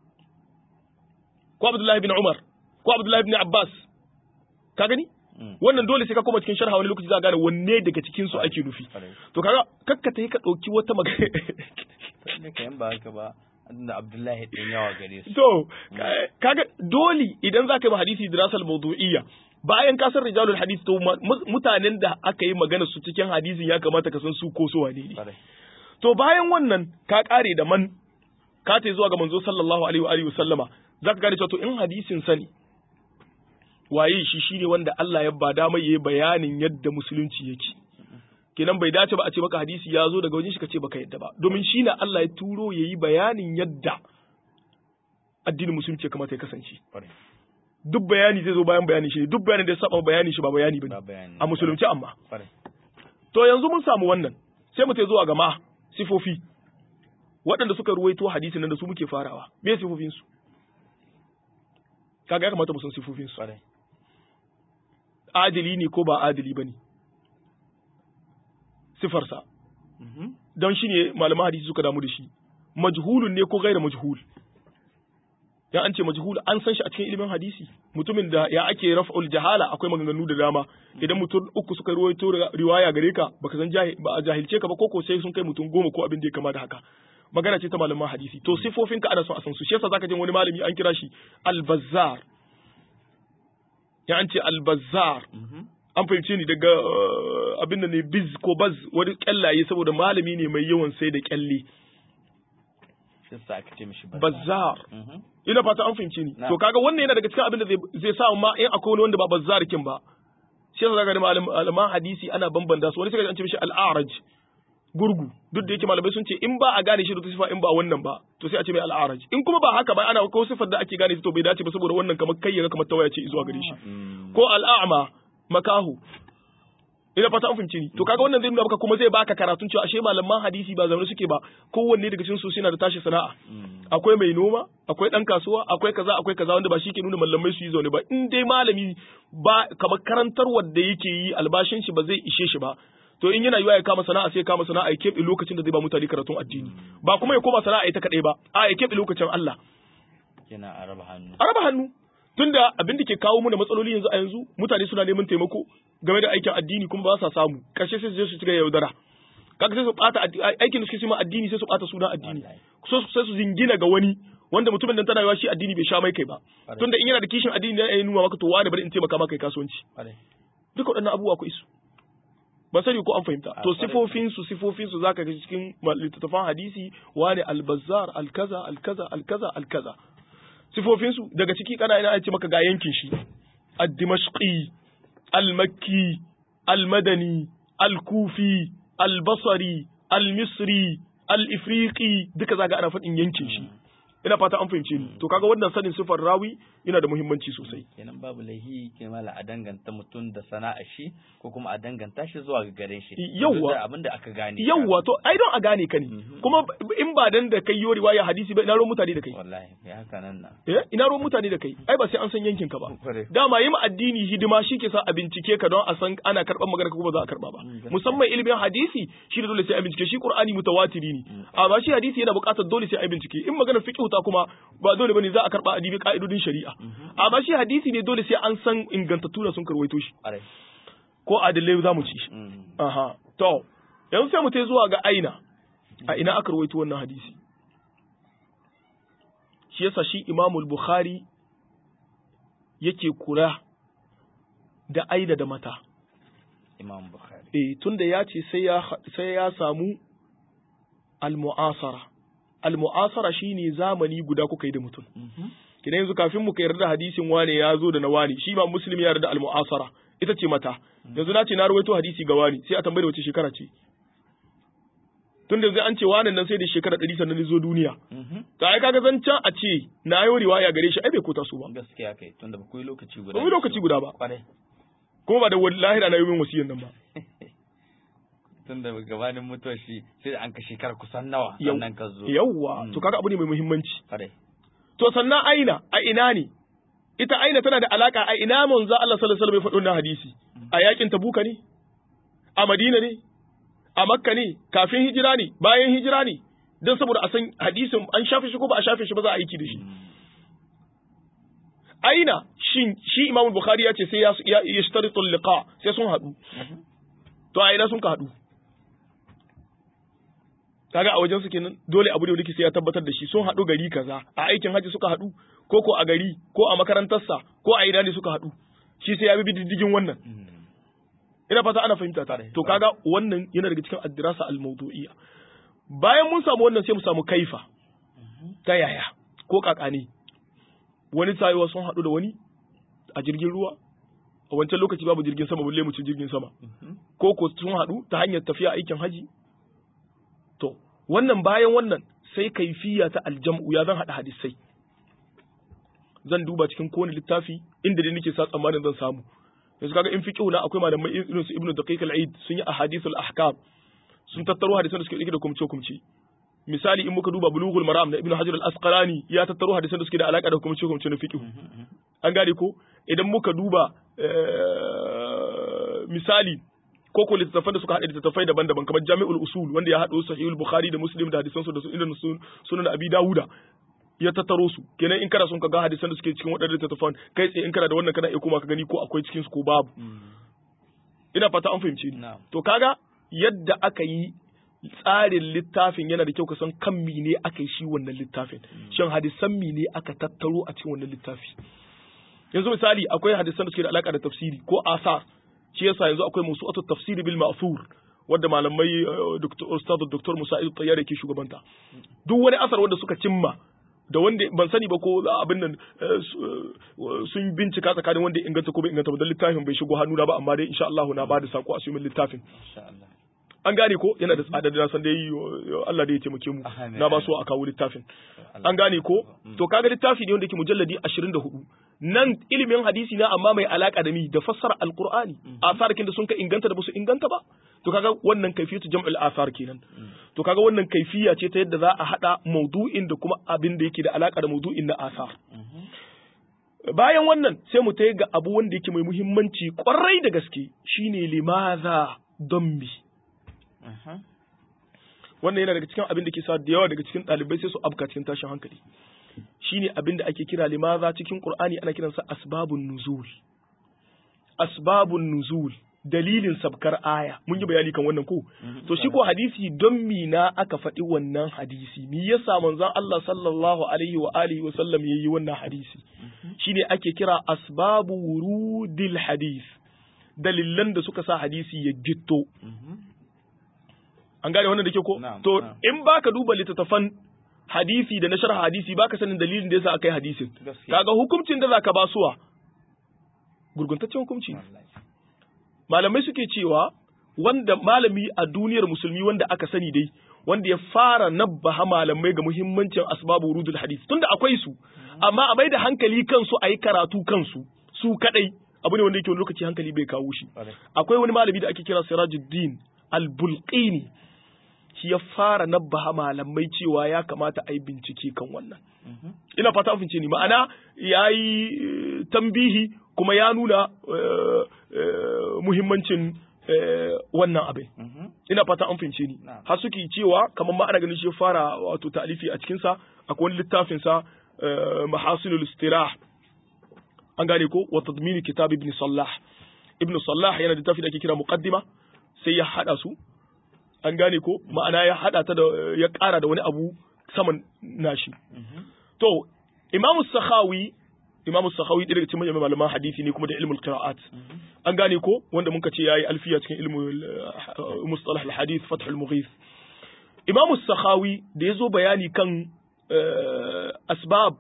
ko Abdullah ibn Umar ko Abdullah ibn Abbas ka gani wannan dole sai ka koma cikin sharha wani lokaci za a gane wanne daga cikin su ake nufi to kaga kakka ta yi ka dauki wata magana ne kayan ba haka ba da Abdullahi ɗin yawa gare su. To, kaga dole idan za ka yi hadisi dirasal mawdu'iyya bayan ka san rijalul hadisi to mutanen da aka yi magana su cikin hadisin ya kamata ka san su ko su wane ne. To bayan wannan ka kare da man ka ta zuwa ga manzo sallallahu alaihi wa alihi sallama za ka gane cewa to in hadisin sani waye shi shine wanda Allah ya ba dama yayi bayanin yadda musulunci yake. kenan bai dace ba a ce maka hadisi ya zo daga wajen shi ka ce baka yadda ba domin shi na Allah ya turo ya yi bayanin yadda addinin musulunci ya kamata ya kasance duk bayani zai zo bayan bayani shi duk bayanin da ya saba bayani shi ba bayani bane a musulunci amma to yanzu mun samu wannan sai mu zuwa ga ma sifofi waɗanda suka ruwaito hadisin nan da su muke farawa me sifofin su kaga ya kamata mu san sifofin su adili ne ko ba adili bane sifarsa don shi ne malaman hadisi suka damu da shi majhulun ne ko gaira majhul ya an ce majhul an san shi a cikin ilimin hadisi mutumin da ya ake raf'ul jahala akwai maganganu da dama idan mutum uku suka ruwaito riwaya gare ka baka san ba a jahilce ka ba ko ko sai sun kai mutum goma ko abin da ya kama da haka magana ce ta malaman hadisi to sifofin ka ana son a san su shi yasa zaka jin wani malami an kira shi al-bazzar ya an ce albazar an fahimce ni daga abin da ne biz ko baz wani kyallaye saboda malami ne mai yawan sai da kyalle bazzar ina fata an fahimce ni to kaga wannan yana daga cikin abin da zai sa ma in akwai wani wanda ba bazzar kin ba shi yasa zaka ga malaman hadisi ana bambanta su wani sai an ce mishi al-a'raj gurgu duk da yake malamai sun ce in ba a gane shi da sifa in ba wannan ba to sai a ce mai al'araj in kuma ba haka ba ana ko sifar da ake gane shi to bai dace ba saboda wannan kamar kai yaga kamar tawaya ce zuwa gare shi ko al'a'ma makahu ina fata an fahimci ni to kaga wannan zai nuna maka kuma zai baka karatun cewa ashe malaman hadisi ba zaune suke ba kowanne daga cikin su suna da tashi sana'a akwai mai noma akwai dan kasuwa akwai kaza akwai kaza wanda ba shi ke nuna malamai su yi zaune ba in dai malami ba kamar karantarwar da yake yi albashin shi ba zai ishe shi ba to in yana yiwa ya kama sana'a sai ya kama sana'a ya keɓe lokacin da zai ba mutane karatun addini ba kuma ya koma sana'a ita kaɗai ba a ya keɓe lokacin Allah yana araba hannu araba hannu tunda abin da ke kawo mu da matsaloli yanzu a yanzu mutane suna neman taimako game da aikin addini kuma ba sa samu karshe sai su je su cika yaudara kaga sai su bata aikin da suke ma addini sai su bata sunan addini sai su zingina ga wani wanda mutumin nan tana yiwa shi addini bai sha mai kai ba tunda in yana da kishin addini ne ya nuna maka to wani bari in taimaka maka kai kasuwanci duka waɗannan abubuwa ku isu ba sani ko an fahimta to sifofin su sifofin su zaka ga cikin littattafan hadisi wani albazar alkaza alkaza alkaza alkaza sifofin su daga ciki kana ina ce maka ga yankin shi ad-dimashqi al-makki al-madani al-kufi al-basri al-misri al-ifriqi duka zaka ana faɗin yankin shi ina fata an fahimce ni to kaga wannan sanin sifar rawi yana da muhimmanci sosai kenan babu laihi kenan a danganta mutum da sana'a shi ko kuma a danganta shi zuwa ga garin shi yawwa abin da aka gane yawwa to ai don a gane ka ne kuma in ba dan da kai yo riwaya hadisi ba ina ruwan mutane da kai wallahi kai haka nan na eh ina ruwan mutane da kai ai ba sai an san yankin ka ba dama yi ma addini hidima shi ke sa a bincike ka don a san ana karban magana ko ba za a karba ba musamman ilimin hadisi shi da dole sai a bincike shi qur'ani mutawatiri ne amma shi hadisi yana buƙatar dole sai a bincike in magana fiqh ta kuma ba dole bane za a karba adibi ka'idodin shari'a amma shi hadisi ne dole sai an san ingantattu da sun karwaito shi ko adalai za mu ci shi aha to yanzu sai mu tai zuwa ga aina a ina aka rawaito wannan hadisi shi yasa shi imamul bukhari yake kura da aina da mata imam bukhari eh tunda ya ce sai ya sai ya samu al-mu'asara al-mu'asara shine zamani guda kuka yi da mutum kina yanzu kafin mu ka yarda hadisin wane ya zo da na wani shi ma muslim ya yarda al-mu'asara ita ce mata yanzu na ce na rawaito hadisi ga wani sai a tambaye wace shekara ce tun da an ce wani nan sai da shekara ɗari sannan zo duniya to ai kaga zan can a ce na yi riwaya gare shi ai bai kota su ba gaskiya kai tun da ba ku yi lokaci guda ba mu lokaci guda ba kwarai kuma ba da wallahi da na yi min wasiyan nan ba tun da gabanin mutuwar shi sai da an ka shekara kusan nawa sannan ka zo yawwa to kaga abu ne mai muhimmanci kwarai to sannan aina a ina ne ita aina tana da alaka a ina manzo Allah sallallahu alaihi wasallam ya faɗo na hadisi a yakin tabuka ne a madina ne a makka ne kafin hijira ne bayan hijira ne don saboda a san hadisin an shafe shi ko ba a shafe shi ba za a aiki da shi aina shin shi imam bukhari ya ce sai ya ya yashtaritu liqa sai sun haɗu to a ina sun ka haɗu kaga a wajen su kenan dole abu da wanda sai ya tabbatar da shi sun haɗu gari kaza a aikin haji suka haɗu ko ko a gari ko a makarantarsa ko a ina ne suka haɗu shi sai ya bi diddigin wannan ina fata ana fahimta ta to kaga wannan yana daga cikin addirasa al-mawdu'iyya bayan mun samu wannan sai mu samu kaifa ta yaya ko kakani wani tayewa sun haɗu da wani a jirgin ruwa a wancan lokaci babu jirgin sama balle mu ci jirgin sama ko ko sun haɗu ta hanyar tafiya aikin haji to wannan bayan wannan sai kaifiya ta aljam'u ya zan haɗa hadisai zan duba cikin kowane littafi inda dai nake sa tsammanin zan samu yanzu kaga in fiqhu na akwai malamai irin su ibnu daqiq al-aid sun yi ahadithul ahkam sun tattaro hadisan da suke dauke da kumce kumce misali in muka duba bulughul maram na ibnu hajar al-asqalani ya tattaro hadisan da suke da alaka da kumce kumce na fiqhu an gane ko idan muka duba misali ko ko littattafan da suka haɗa littattafai daban-daban kamar jami'ul usul wanda ya haɗo sahihul bukhari da muslim da hadisan su da sunan abi dawuda ya tattaro su kenan in kana son ka ga hadisan da suke cikin waɗannan littattafan kai tsaye in kana da wannan kana iya kuma ka gani ko akwai cikin su ko babu ina fata an fahimce ni to kaga yadda aka yi tsarin littafin yana da kyau ka san kan mine aka yi shi wannan littafin shin hadisan mine aka tattaro a cikin wannan littafi yanzu misali akwai hadisan da suke da alaka da tafsiri ko asar shi yasa yanzu akwai musu'atu tafsiri bil ma'thur wadda malamai Dr. Ustad Dr. Musa Idu Tayyare ke shugabanta duk wani asar wanda suka cimma da wanda ban sani ba ko abin nan sun bincika tsakanin wanda inganta ko bai inganta ba dan littafin bai shigo hannuna ba amma dai insha Allah na bada sako a sumin littafin an gane ko yana da tsada da san dai Allah da ya taimake mu na ba so a kawo littafin an gane ko to kaga littafi ne wanda yake mujalladi 24 nan ilimin hadisi na amma mai alaka da mi da fassara alqur'ani asarkin da sun ka inganta da ba su inganta ba to kaga wannan kaifiyatu jam'ul asar kenan to kaga wannan kaifiya ce ta yadda za a hada maudu'in da kuma abin da yake da alaka da maudu'in na asar bayan wannan sai mu tayi ga abu wanda yake mai muhimmanci kwarai da gaske shine limaza don mi wannan yana daga cikin abin da ke sa da yawa daga cikin ɗalibai sai su abka cikin tashin hankali shine abin da ake kira limaza cikin qur'ani ana kiransa asbabun nuzul asbabun nuzul dalilin sabkar aya mun yi bayani kan wannan ko to shi ko hadisi don mina aka faɗi wannan hadisi me yasa manzon Allah sallallahu alaihi wa alihi wa sallam yayi wannan hadisi shine ake kira asbabu wurudil hadis dalilan da suka sa hadisi ya gitto an gane wannan da ke ko to in baka duba littattafan hadisi da na sharh hadisi baka sanin dalilin da yasa aka yi hadisin kaga hukuncin da zaka basuwa gurguntaccen hukunci malamai suke cewa wanda malami a duniyar musulmi wanda aka sani dai wanda ya fara nabbaha malamai ga muhimmancin asbabu wurudul hadith tunda akwai su amma a bai da hankali kansu a yi karatu kansu su kadai abu ne wanda yake wani lokaci hankali bai kawo shi akwai wani malami da ake kira Sirajuddin al-Bulqini shi ya fara nabbaha malamai cewa ya kamata a yi bincike kan wannan ina fata an fince ni ma'ana ya yi tambihi kuma ya nuna muhimmancin wannan abin ina fata an fince ni har suke cewa kamar ma ana ganin shi fara wato ta'alifi a cikin sa akwai wani littafin sa mahasinul istirah an gane ko wa tadmini kitab ibn sallah ibn sallah yana da littafi da ake kira muqaddima sai ya hada su an gane ko ma'ana ya hada ta da ya kara da wani abu saman nashi to imamu sakhawi imamu sakhawi ɗaya daga cikin manyan malaman hadisi ne kuma da ilmul qira'at an gane ko wanda muka ce yayi alfiya cikin ilmul mustalah al hadith fath al mughith imamu sakhawi da yazo bayani kan asbab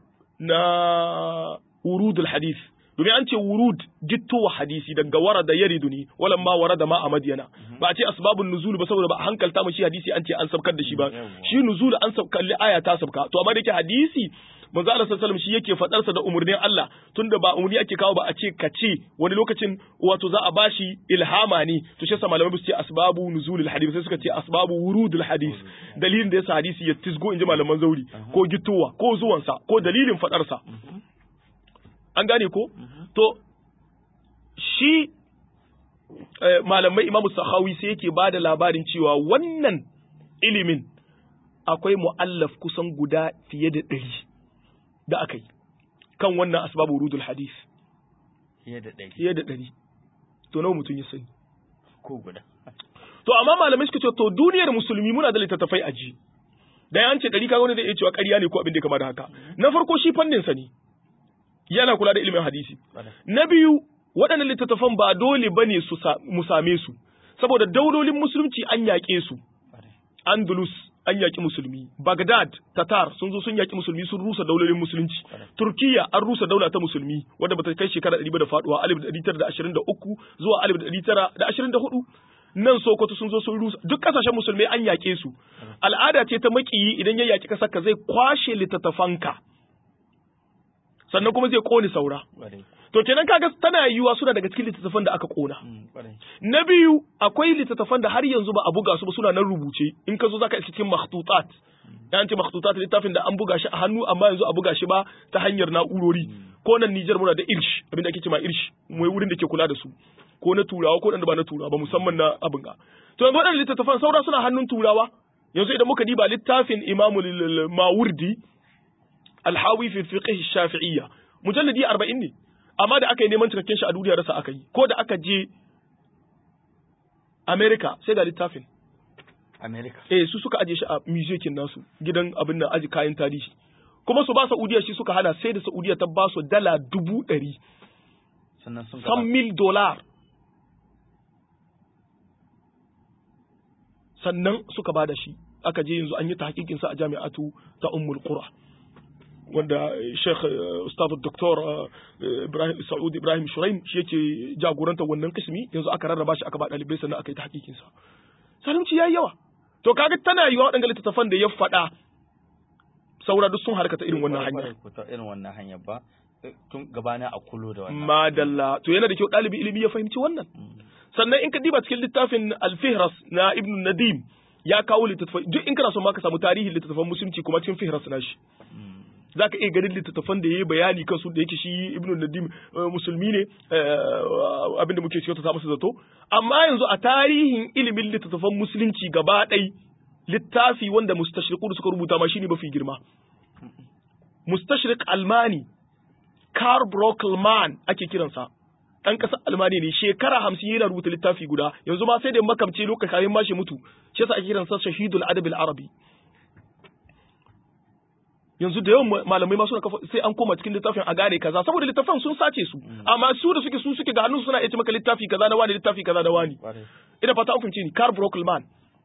na wurud al hadith domin an ce wurud gittowa hadisi daga warada yaridu ne walan ma warada ma a madiyana ba a ce asbabun nuzul ba saboda ba a hankalta mu shi hadisi an ce an sabkar da shi ba shi nuzul an sabkar li aya ta sabka to amma da yake hadisi manzo Allah sallallahu alaihi shi yake fadar sa da umurnin Allah tunda ba umurni ake kawo ba a ce kace wani lokacin wato za a bashi ilhama ne to shi yasa malamai su ce asbabu nuzulul hadith sai suka ce asbabu wurudul hadith dalilin da yasa hadisi ya tisgo inji malaman zauri ko gittowa ko zuwansa ko dalilin fadar sa an gane ko to shi malamai imamu sahawi sai yake ba da labarin cewa wannan ilimin akwai mu'allaf kusan guda fiye da ɗari da aka yi kan wannan asbabu rudul hadis fiye da ɗari fiye da ɗari to nawa mutum ya sani ko guda to amma malamai suka ce to duniyar musulmi muna da littattafai a ji da ya ce ɗari kaga wani zai iya cewa ƙarya ne ko abin da ya kama da haka na farko shi fannin sa ne yana kula da ilimin hadisi. Na biyu, waɗannan littattafan ba dole ba ne mu same su, saboda daulolin musulunci an yaƙe su. Andalus an yaƙi musulmi, Baghdad, Tatar sun zo sun yaƙi musulmi sun rusa daulolin musulunci. Turkiya an rusa daula ta musulmi wadda bata kai shekara ɗari ba da faɗuwa alif da ɗari tara da ashirin da uku zuwa alif da ɗari tara da ashirin da hudu. Nan Sokoto sun zo sun rusa duk ƙasashen musulmai an yaƙe su. Al'ada ce ta maƙiyi idan ya yaƙi ƙasar ka zai kwashe littattafanka. sannan kuma zai kone saura. To kenan kaga tana yiwuwa suna daga cikin littattafan da aka kona. Na biyu akwai littattafan da har yanzu ba a buga su ba suna nan rubuce in ka zo zaka iske cikin makhtutat. Ya ce makhtutat littafin da an buga shi a hannu amma yanzu a buga shi ba ta hanyar na'urori. Ko nan Nijar muna da irsh abin da ake cewa irsh mai wurin da ke kula da su. Ko na turawa ko da ba na turawa ba musamman na abin ga. To yanzu waɗannan littattafan saura suna hannun turawa. Yanzu idan muka diba littafin Imamul Mawardi alhawi fi fiqh shafi'iyya mujalladi 40 ne amma da aka yi neman cikakken shi a duniya rasa aka yi ko da aka je America sai ga littafin America eh su suka aje shi a museum nasu gidan abin nan aji kayan tarihi kuma su ba Saudiya shi suka hana sai da Saudiya ta ba su dala dubu ɗari sannan sun san mil dolar sannan suka ba da shi aka je yanzu an yi tahqiqinsa a jami'atu ta Ummul Qura wanda Sheikh Ustaz Dr. Ibrahim Saud Ibrahim Shuraim shi yake jagoranta wannan kismi yanzu aka rarraba shi aka ba dalibai sannan aka yi tahqiqinsa salimci yayi yawa to kaga tana yiwa waɗanda littattafan da ya faɗa saura duk sun harkata irin wannan hanya irin wannan hanya ba tun gabana a kulo da wannan madalla to yana da kyau ɗalibi ilimi ya fahimci wannan sannan in ka diba cikin littafin al-fihras na ibn nadim ya kawo littattafai duk in kana son ma ka samu tarihin littattafan musulunci kuma cikin fihras na shi za ka iya ganin littattafan da ya yi bayani kansu da yake shi ibn nadim musulmi ne abinda muke cewa ta samu su zato amma yanzu a tarihin ilimin littattafan musulunci gaba ɗai littafi wanda mustashriqu suka rubuta ma shine mafi girma mustashriq almani Karl Brockelman ake kiransa ɗan ƙasar Almani ne shekara hamsin yana rubuta littafi guda yanzu ma sai da makamce lokacin kayan mashi mutu shi yasa ake kiransa shahidul adabil arabi yanzu da yawan malamai ma suna kafa sai an koma cikin littafin a gane kaza saboda littafan sun sace su amma su da suke su suke ga hannun suna iya maka littafi kaza na wani littafi kaza na wani ina fata an fahimci ni Karl Brockelman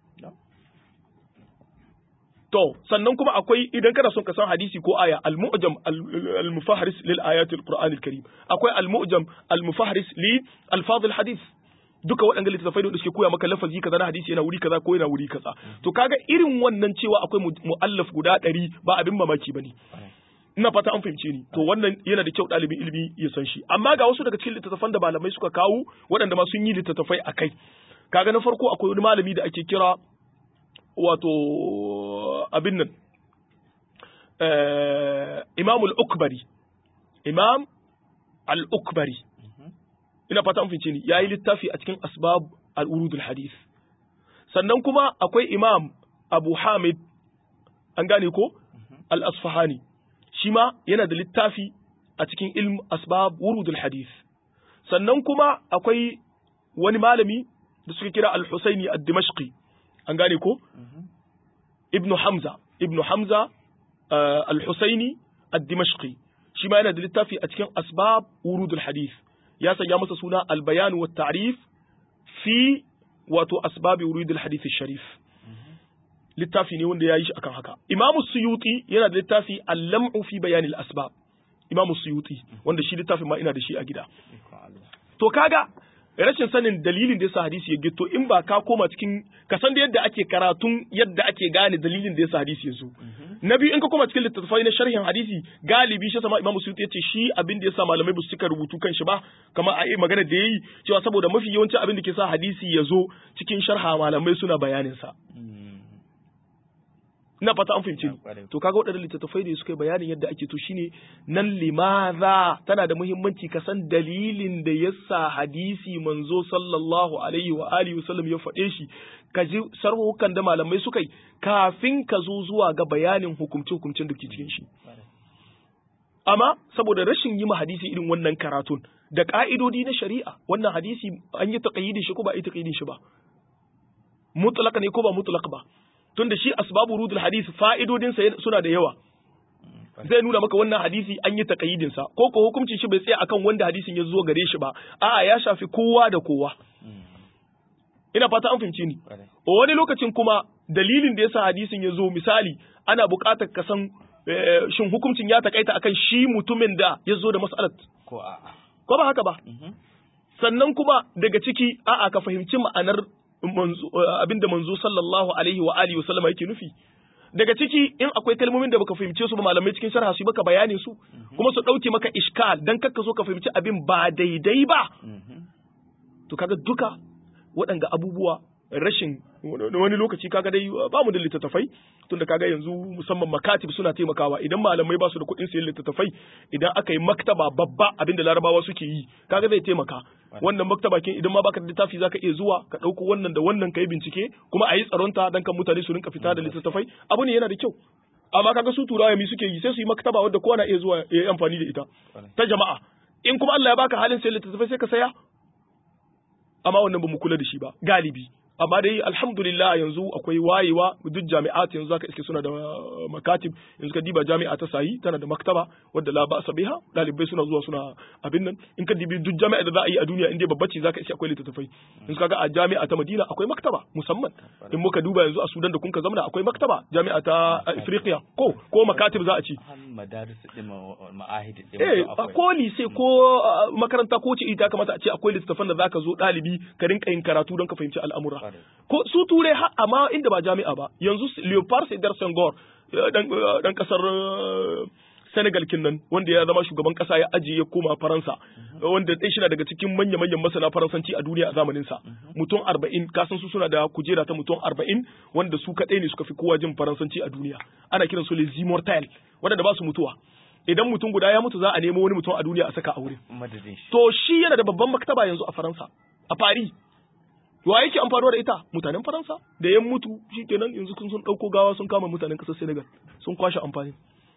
To, sannan kuma akwai idan kana son ka san hadisi ko aya al-mu'jam al-mufahris lil ayatil Qur'an al-Karim. Akwai al-mu'jam al-mufahris li alfaz al-hadith. Duka waɗanda littattafai da suke koya maka lafazi kaza na hadisi yana wuri kaza ko yana wuri kaza. To kaga irin wannan cewa akwai mu'allaf guda ɗari ba abin mamaki bane. Ina fata an fahimce ni. To wannan yana da kyau ɗalibin ilimi ya san shi. Amma ga wasu daga cikin littattafan da malamai suka kawo waɗanda ma sun yi littattafai a kai. Kaga na farko akwai wani malami da ake kira wato abin nan imam al-ukbari imam al-ukbari ina fata an fice ni yayi littafi a cikin asbab al-urud al-hadith sannan kuma akwai imam abu hamid an gane ko al-asfahani shi ma yana da littafi a cikin ilm asbab urud al-hadith sannan kuma akwai wani malami da suka kira al-husaini ad-dimashqi an gane ko ibnu hamza ibnu hamza al-husaini ad-dimashqi shi ma yana da littafi a cikin asbab urudul hadith ya sanya masa suna al-bayan wa ta'rif fi wato asbab urudul hadith sharif littafi ne wanda ya yi shi akan haka imamu suyuti yana da littafi al-lam'u fi bayan al-asbab imamu suyuti wanda shi littafin ma ina da shi a gida to kaga rashin sanin dalilin da yasa hadisi ya gito in ba ka koma cikin ka san da yadda ake karatun yadda ake gane dalilin da yasa hadisi ya zo na biyu in ka koma cikin littattafai na sharhin hadisi galibi shi sama imamu suyuti yace shi abin da yasa malamai ba su cika rubutu kan shi ba kamar a yi magana da yayi cewa saboda mafi yawancin abin da ke sa hadisi ya zo cikin sharha malamai suna bayanin sa ina fata an fahimci ni to kaga waɗannan littattafai da suka yi bayanin yadda ake to shine nan limaza tana da muhimmanci ka san dalilin da yasa hadisi manzo sallallahu alaihi wa alihi wasallam ya faɗe shi ka ji sarhukan da malamai suka yi kafin ka zo zuwa ga bayanin hukumce hukumcen da ke cikin shi amma saboda rashin yi ma hadisi irin wannan karatun da ka'idodi na shari'a wannan hadisi an yi taqayyidin shi ko ba a yi taqayyidin shi ba mutlaq ne ko ba mutlaq ba tunda shi asbabu rudul hadisi fa'idodinsa suna da yawa zai nuna maka wannan hadisi an yi taqayyidin sa ko ko hukuncin shi bai tsaya akan wanda hadisin ya zo gare shi ba a'a ya shafi kowa da kowa ina fata an fahimci ni wani lokacin kuma dalilin da yasa hadisin ya zo misali ana buƙatar ka san shin hukuncin ya takaita akan shi mutumin da ya zo da mas'alat ko a'a ko ba haka ba sannan kuma daga ciki a'a ka fahimci ma'anar abinda manzo sallallahu alaihi wa alihi wa sallama yake nufi daga ciki in akwai kalmomin da baka fahimce su ba malamai cikin sharha su baka bayanin su kuma su dauke maka iskal dan kakka so ka fahimci abin ba daidai ba to kaga duka waɗanda abubuwa rashin wani lokaci kaga dai ba mu da littattafai tunda kaga yanzu musamman makatib suna taimakawa idan malamai ba su da kuɗin sayan littattafai idan aka yi maktaba babba abinda larabawa suke yi kaga zai taimaka wannan maktaba kin idan ma baka da littafi zaka iya zuwa ka ɗauko wannan da wannan ka yi bincike kuma a yi tsaronta dan kan mutane su rinka fita da littattafai abu ne yana da kyau amma kaga su turawa mi suke yi sai su yi maktaba wadda kowa na iya zuwa ya yi amfani da ita ta jama'a in kuma Allah ya baka halin sayan littattafai sai ka saya amma wannan ba mu kula da shi ba galibi amma dai alhamdulillah yanzu akwai wayewa duk jami'at yanzu zaka iske suna da makatib yanzu ka diba jami'a ta sayi tana da maktaba wadda la ba biha dalibai suna zuwa suna abin nan in ka dibi duk jami'a da za a yi a duniya in dai babba ce zaka iske akwai littattafai yanzu kaga a jami'a ta Madina akwai maktaba musamman in muka duba yanzu a Sudan da kun ka zamana akwai maktaba jami'a ta Afriqiya ko ko makatib za a ci madaris din ma'ahid din eh ko lise ko makaranta ko ce ita kamata a ce akwai littattafan da zaka zo dalibi ka rinka yin karatu don ka fahimci al'amura ko su ture amma inda ba jami'a ba yanzu Leopard Sedar Senghor dan kasar Senegal kinnan wanda ya zama shugaban kasa ya ajiye ya koma Faransa wanda ɗaya shina daga cikin manya manyan masana Faransanci a duniya a zamanin sa mutum 40 kasan su suna da kujera ta mutum 40 wanda su kadai ne suka fi kowa jin Faransanci a duniya ana kiran su les immortels wanda ba su mutuwa idan mutum guda ya mutu za a nemo wani mutum a duniya a saka a wurin to shi yana da babban maktaba yanzu a Faransa a Paris wa yake amfanuwa da ita mutanen faransa da yan mutu shikenan yanzu kun sun dauko gawa sun kama mutanen kasar senegal sun kwashe amfani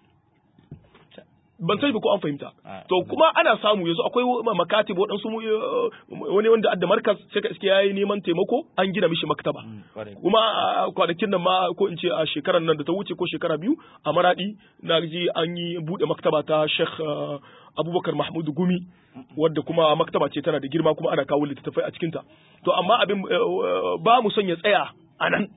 ban sani ba ko an fahimta to kuma ana samu yanzu akwai makatib waɗansu wani wanda adda markas sai ka iske yayi neman taimako an gina mishi maktaba kuma kwanakin nan ma ko in ce a shekarar nan da ta wuce ko shekara biyu a maradi na ji an yi bude maktaba ta Sheikh Abubakar Mahmud Gumi wadda kuma maktaba ce tana da girma kuma ana kawo littattafai a cikinta to amma abin ba mu son ya tsaya a nan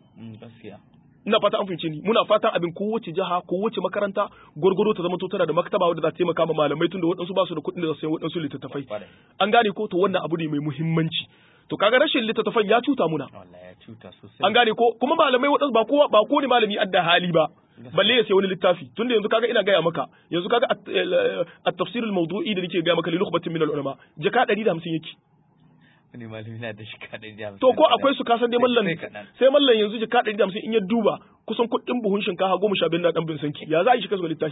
ina fata an fahimce ni muna fatan abin kowace jiha kowace makaranta gwargwaro ta zama to tana da maktaba wadda za ta taimaka ma malamai tunda waɗansu ba su da kuɗin da su sayi waɗansu littattafai an gane ko to wannan abu ne mai muhimmanci to kaga rashin littattafan ya cuta muna an gane ko kuma malamai waɗansu ba kowa ba kowane malami adda hali ba balle ya sayi wani littafi tunda yanzu kaga ina gaya maka yanzu kaga at-tafsir al-mawdu'i da nake gaya maka li nukhbatin min al-ulama jaka 150 yake wani malami na da shika ɗari da hamsin. To ko akwai su kasan dai mallan sai mallan yanzu jika ɗari da hamsin in ya duba kusan kuɗin buhun shinkafa goma sha biyar na ɗan bin sanki ya za a yi shi kasuwa littafi.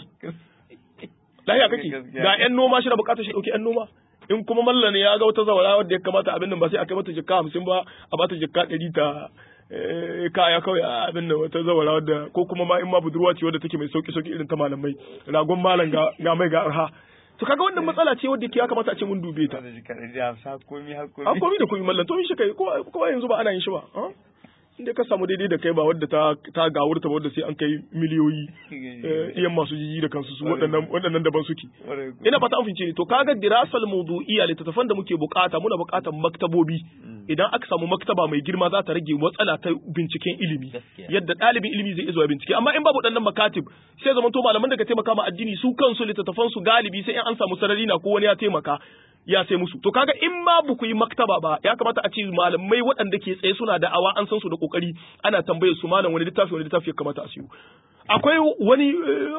Lahiya kake ga ƴan noma shi na buƙatar shi ɗauki ƴan noma. In kuma mallan ya ga wata zawara wadda ya kamata abin nan ba sai a kai mata jika hamsin ba a bata jika ɗari ta kaya kawai a abin nan wata zawara wadda ko kuma ma in ma budurwa ce wadda take mai sauki sauki irin ta malamai ragon malam ga mai ga arha to kaga wannan matsala ce wadda ya kamata a ce mun dube ta a komi da komi mallan to shi kai ko yanzu ba ana yin shi ba inda ka samu daidai da kai ba wadda ta ta gawurta wadda sai an kai miliyoyi iyan masu jiji da kansu su waɗannan waɗannan daban suke ina fata an fince to kaga dirasal mawdu'iyya littattafan da muke bukata muna bukatar maktabobi idan aka samu maktaba mai girma za ta rage matsala ta binciken ilimi yadda ɗalibin ilimi zai iya bincike amma in babu waɗannan makatib sai zaman to malaman da ka taimaka ma addini su kansu littattafan su galibi sai in an samu sarari na ko wani ya taimaka ya sai musu to kaga in ma ba ku yi maktaba ba ya kamata a ce malamai waɗanda ke tsaye suna da awa an san su da kokari ana tambayar su malam wani littafi wani littafi ya kamata a siyo akwai wani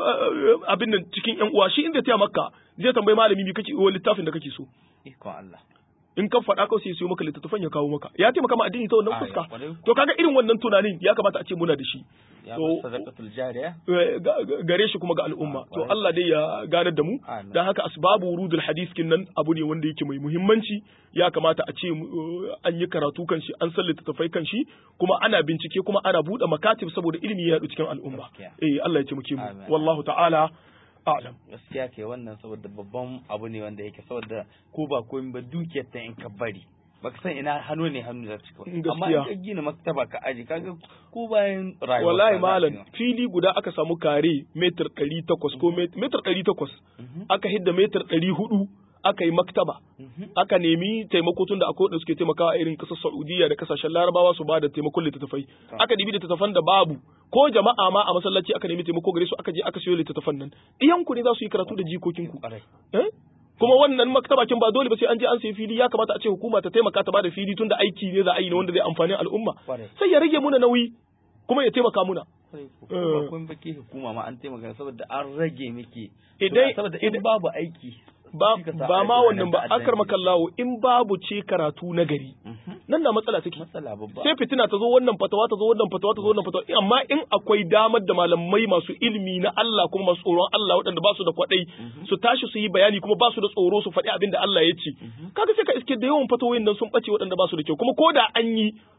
abin nan cikin yan uwa shi inda ta makka zai tambayi malami bi kake wani littafin da kake so ikon Allah in ka faɗa kawai sai siyo maka littattafan ya kawo maka ya taimaka ma addini ta wannan fuska to kaga irin wannan tunanin ya kamata a ce muna da shi to sadaqatul jariya gare shi kuma ga al'umma to Allah dai ya ganar da mu dan haka asbabu wurudul hadith kin nan abu ne wanda yake mai muhimmanci ya kamata a ce an yi karatu kan shi an san littattafai kan shi kuma ana bincike kuma ana buɗe makatib saboda ilimi ya yaɗu cikin al'umma eh Allah ya ce muke mu wallahu ta'ala a'lam gaskiya ke wannan saboda babban abu ne wanda yake saboda ko ba komai ba dukiyar ta in ka bari baka san ina hannu ne hannu da cika amma in ka gina maktaba ka aji kaga ko bayan rayuwa wallahi malam fili guda aka samu kare metar 800 ko metar 800 aka hidda metar 400 aka yi maktaba aka nemi taimako tun da akwai wanda suke taimakawa irin kasar Saudiya da kasashen Larabawa su ba da taimakon littattafai aka dibi littattafan da babu ko jama'a ma a masallaci aka nemi taimako gare su aka je aka siyo littattafan nan iyanku ne za su yi karatu da jikokinku kuma wannan maktabakin ba dole ba sai an je an sayi fili ya kamata a ce hukuma ta taimaka ta bada fili tunda aiki ne za a yi ne wanda zai amfani al'umma sai ya rage muna nauyi kuma ya taimaka muna kun baki hukuma ma an taimaka saboda an rage miki idan saboda in babu aiki ba ba ma wannan ba akar makallawo in babu ce karatu na gari nan na matsala take matsala babba sai fitina ta zo wannan fatawa ta zo wannan fatawa ta zo wannan fatawa amma in akwai damar da malamai masu ilimi na Allah kuma masu tsoron Allah waɗanda ba su da kwadai su tashi su yi bayani kuma ba su da tsoro su faɗi abin da Allah ya ce kaga sai ka iske da yawan fatawoyin nan sun bace waɗanda ba su da kyau kuma ko da an yi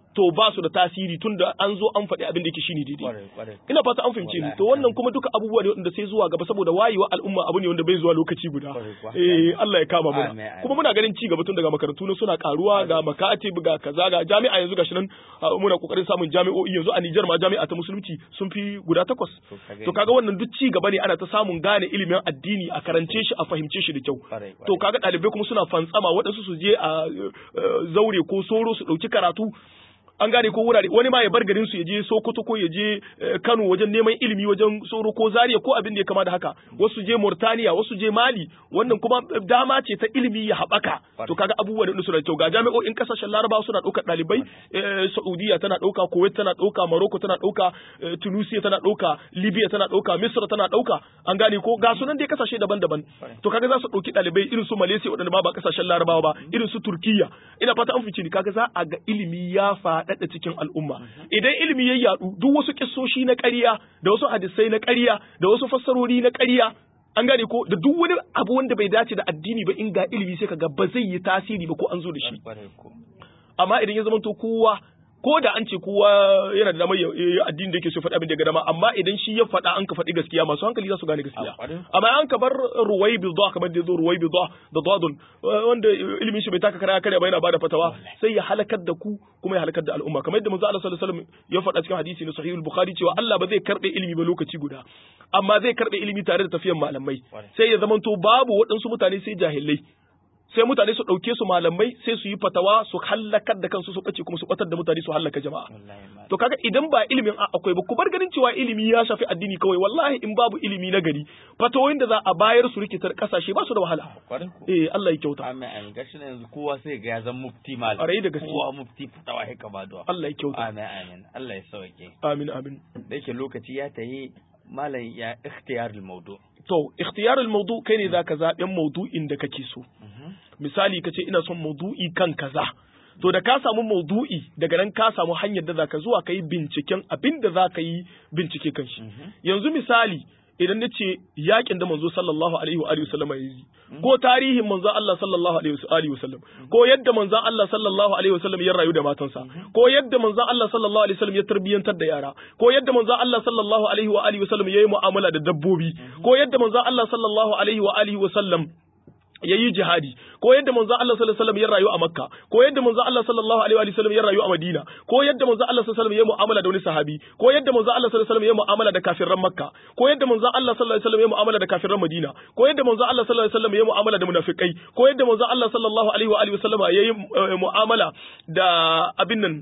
to ba su da tasiri tunda an zo an faɗi abin da yake shine daidai Kwarai, kwarai. ina fata an fahimce ni Wallahi, to wannan kuma duka abubuwa ne wanda sai zuwa gaba saboda wayewa al'umma abu ne wanda bai zuwa lokaci guda Kwarai kuwa. eh Allah ya kama Amin, muna amin. kuma muna ganin ci gaba tun daga makarantu na suna karuwa ga makatib ga kaza ga jami'a yanzu gashi nan ah, muna kokarin samun jami'o'i yanzu a Niger ma jami'a ta musulunci sun fi guda takwas To, ka gani. to kaga wannan duk ci gaba ne ana ta samun gane ilimin addini a karance shi a fahimce shi da kyau Kwarai, kwarai. to kaga ɗalibai kuma suna fantsama waɗansu su je a eh, zaure ko soro su ɗauki karatu an gane ko wurare wani ma ya bar garin su ya je Sokoto ko ya je eh, Kano wajen neman ilimi wajen Soro ko Zaria ko abin da ya kama da haka wasu je Mauritania wasu je Mali wannan kuma eh, dama ce ta ilimi ya haɓaka to kaga abubuwa da suna da kyau ga jami'o'in kasashen Larabawa suna ɗaukar ɗalibai eh, Saudiya tana ɗauka Kuwait tana ɗauka Morocco tana ɗauka eh, Tunisia tana ɗauka Libya tana ɗauka Misra tana ɗauka an gane ko ga sunan dai kasashe daban-daban to kaga za su ɗauki ɗalibai irin su Malaysia waɗanda ma ba kasashen Larabawa ba irin su Turkiya ina fata an fice ni kaga za a ga ilimi ya faɗaɗa cikin al'umma idan ilimi ya yaɗu duk wasu kissoshi na ƙarya da wasu hadisai na ƙarya da wasu fassarori na ƙarya an gane ko da duk wani abu wanda bai dace da addini ba in ga ilimi sai kaga ba zai yi tasiri ba ko an zo da shi Kwarai ko. amma idan ya zamanto kowa ko da an ce kowa yana da damar ya ya addini da yake so faɗi abin da ya ga dama amma idan shi ya faɗa an ka faɗi gaskiya masu hankali za su gane gaskiya A ƙwarai. amma an ka bar ruwai bi kamar da zo ruwai bi da dadun wanda ilimin shi bai taka kara kare ba yana bada fatawa sai ya halakar da ku kuma ya halakar da al'umma kamar yadda manzo Allah sallallahu alaihi wasallam ya faɗa cikin hadisi na sahihul bukhari cewa Allah ba zai karbe ilimi ba lokaci guda amma zai karbe ilimi tare da tafiyan malamai Ƙwarai. sai ya zamanto babu waɗansu mutane sai jahilai sai mutane su ɗauke su malamai sai su yi fatawa su hallakar da kansu su ɓace kuma su ɓatar da mutane su hallaka jama'a Wallahi ma. to kaga idan ba ilimin a- akwai ba ku bar ganin cewa ilimi ya shafi addini kawai wallahi in babu ilimi na gari fatawoyin da za a bayar su rikitar kasashe ba su da wahala Kwarai ko. eh Allah ya kyauta Amin amin gashi na yanzu kowa sai ga ya zama mufti mal. Ƙwarai da gaske. Kowa mufti fitawa ya kama da. Allah ya kyauta Amin amin. Allah ya sauke. amin amin Da yake lokaci ya tayi malam ya ikhtiyarul mawdu. to ikhtiyarul mawdu kai ne zaka zaben mawdu'in da kake so misali kace ina son mawdu'i kan kaza to da ka samu maudu'i daga nan ka samu hanyar da zaka zuwa kai binciken abin da zaka yi bincike kan shi yanzu misali idan na ce yakin da manzo sallallahu alaihi wa alihi wasallam ya yi ko tarihin manzo Allah sallallahu alaihi wa alihi wasallam ko yadda manzo Allah sallallahu alaihi wasallam ya rayu da matansa ko yadda manzo Allah sallallahu alaihi wasallam ya tarbiyantar da yara ko yadda manzo Allah sallallahu alaihi wa alihi wasallam ya yi mu'amala da dabbobi ko yadda manzo Allah sallallahu alaihi wa alihi wasallam ya yi jihadi ko yadda manzo Allah sallallahu alaihi wasallam ya rayu a Makka ko yadda manzo Allah sallallahu alaihi wasallam ya rayu a Madina ko yadda manzo Allah sallallahu alaihi wasallam ya mu'amala da wani sahabi ko yadda manzo Allah sallallahu alaihi wasallam ya mu'amala da kafiran Makka ko yadda manzo Allah sallallahu alaihi wasallam ya mu'amala da kafiran Madina ko yadda manzo Allah sallallahu alaihi wasallam ya mu'amala da munafikai ko yadda manzo Allah sallallahu alaihi wa alihi wasallam ya yi eh, mu'amala da abin nan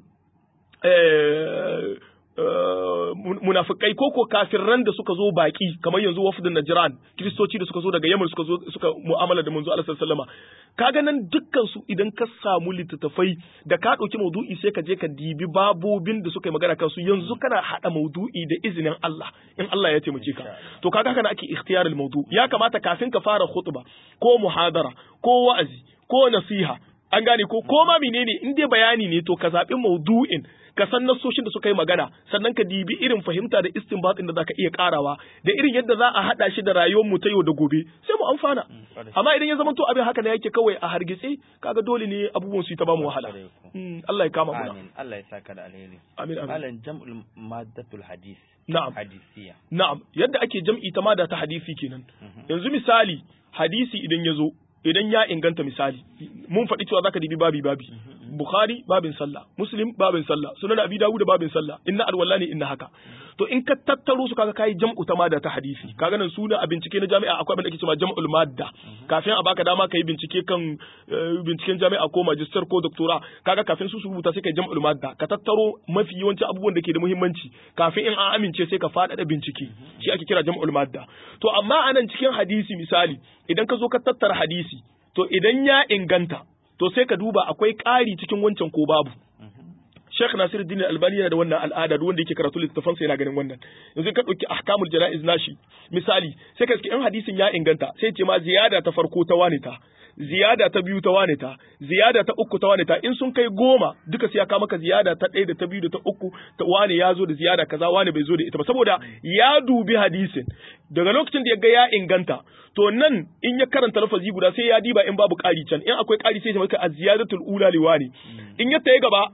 eh munafikai ko ko kafirran da suka zo baki kamar yanzu wafdin Najran kristoci da suka zo daga Yaman suka zo suka mu'amala da manzo Allah sallallahu alaihi wasallam kaga nan dukkan su idan ka samu littattafai da ka dauki maudu'i sai ka je ka dibi babobin da suka yi magana kansu yanzu kana hada maudu'i da izinin Allah in Allah ya taimake ka to kaga kana ake ikhtiyarul maudu ya kamata kafin ka fara khutba ko muhadara ko wa'azi ko nasiha an gane ko ko ma menene in dai bayani ne to ka zabi maudu'in ka san nasoshin da suka yi magana sannan ka dibi irin fahimta da istinbatin da zaka iya karawa da irin yadda za a hada shi da rayuwar mu ta yau da gobe sai mu amfana amma idan ya zama to abin haka ne yake kawai a hargitse kaga dole ne abubuwan su ta ba mu wahala Mm, Allah ya kama mu Amin. Allah ya saka da alheri. amin amin Malam jam'ul maddatul hadis. na'am Hadisiya. na'am yadda ake jam'i ta mada ta hadisi kenan yanzu misali hadisi idan ya zo idan ya inganta misali mun faɗi cewa zaka dibi babi babi bukhari babin sallah muslim babin sallah sunan abi dawud babin sallah inna alwala ne inna haka to in ka tattaro su kaga kai jam'u ta mada ta hadisi kaga nan suna a bincike na jami'a akwai abin da ake cewa jam'ul madda kafin a baka dama kai bincike kan eh, binciken jami'a ko magister ko doctora kaga kafin su su rubuta sai kai jam'ul madda ka tattaro mafi yawanci abubuwan da ke da muhimmanci kafin in an amince sai ka faɗaɗa bincike shi ake kira jam'ul madda to amma anan cikin hadisi misali idan ka zo ka tattara hadisi to idan ya inganta to sai ka duba akwai ƙari cikin wancan ko babu Sheikh Nasiruddin Albani yana da wannan al'ada duk wanda yake karatu littafin sa yana ganin wannan yanzu ka dauki ahkamul janaiz nashi misali sai ka in hadisin ya inganta sai ce ma ziyada ta farko ta wane ta ziyada ta biyu ta wane ta ziyada ta uku ta wane ta in sun kai goma duka sai ya kawo maka ziyada ta ɗaya da ta biyu da ta uku ta wane ya zo da ziyada kaza wane bai zo da ita ba saboda ya dubi hadisin daga lokacin da ya ga ya inganta to nan in ya karanta lafazi guda sai ya diba in babu ƙari can in akwai ƙari sai ya maka az-ziyadatul ula liwani in ya tayi gaba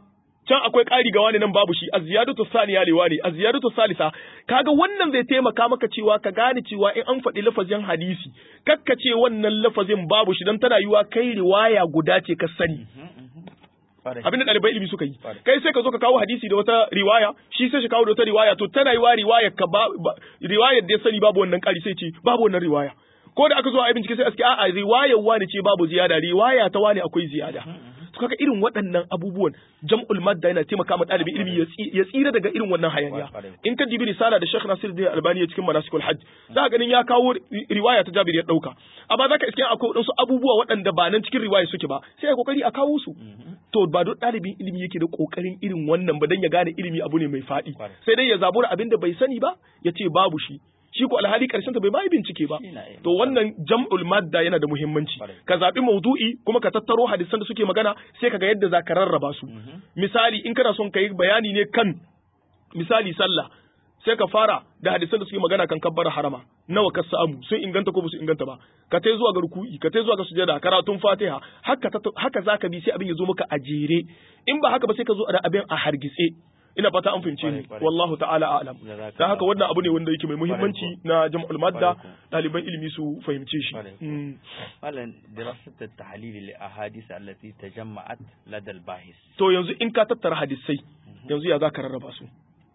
can akwai ƙari ga wani nan babu shi az-ziyadatu thaniya li wani az-ziyadatu thalitha kaga wannan zai taimaka maka cewa ka gane cewa in an faɗi lafazin hadisi kakka ce wannan lafazin babu shi dan tana yiwa kai riwaya guda ce ka sani abin da ɗalibai ilimi suka yi kai sai ka zo ka kawo hadisi da wata riwaya shi sai shi kawo da wata riwaya to tana yiwa riwaya ka ba riwayar da ya sani babu wannan ƙari sai ce babu wannan riwaya ko da aka zo a yi bincike sai aske a'a riwayar wani ce babu ziyada riwaya ta wani akwai ziyada to kaga irin waɗannan abubuwan jam'ul madda yana taimaka ma ɗalibin ilimi ya tsira daga irin wannan hayaniya in ka dibi risala da Sheikh Nasiruddin Albani ya cikin manasikul hajj za ka ganin ya kawo riwaya ta Jabir ya dauka amma zaka iske akwai waɗansu abubuwa waɗanda ba nan cikin riwaya suke ba sai ya kokari a kawo su to ba duk ɗalibin ilimi yake da kokarin irin wannan ba dan ya gane ilimi abu ne mai faɗi sai dai ya zabura abin da bai sani ba ya ce babu shi shi ko alhali karshen ta bai bai bincike ba to wannan jam'ul madda yana da muhimmanci ka zabi maudu'i kuma ka tattaro hadisan da suke magana sai ka ga yadda za ka rarraba su misali in kana son ka yi bayani ne kan misali sallah sai ka fara da hadisan da suke magana kan kabbara harama nawa ka samu sun inganta ko su inganta ba ka tai zuwa ga ruku'i ka tai zuwa ga sujada karatun fatiha haka haka zaka bi sai abin ya zo maka a jere in ba haka ba sai ka zo da abin a hargitse ina fata an fahimce ni wallahu ta'ala a'lam dan haka wannan abu ne wanda yake mai muhimmanci na jam'ul madda ɗaliban ilimi su fahimce shi malan dirasat at-tahlil li ahadith allati tajamma'at lada al-bahis to yanzu in ka tattara hadisai yanzu ya zaka rarraba su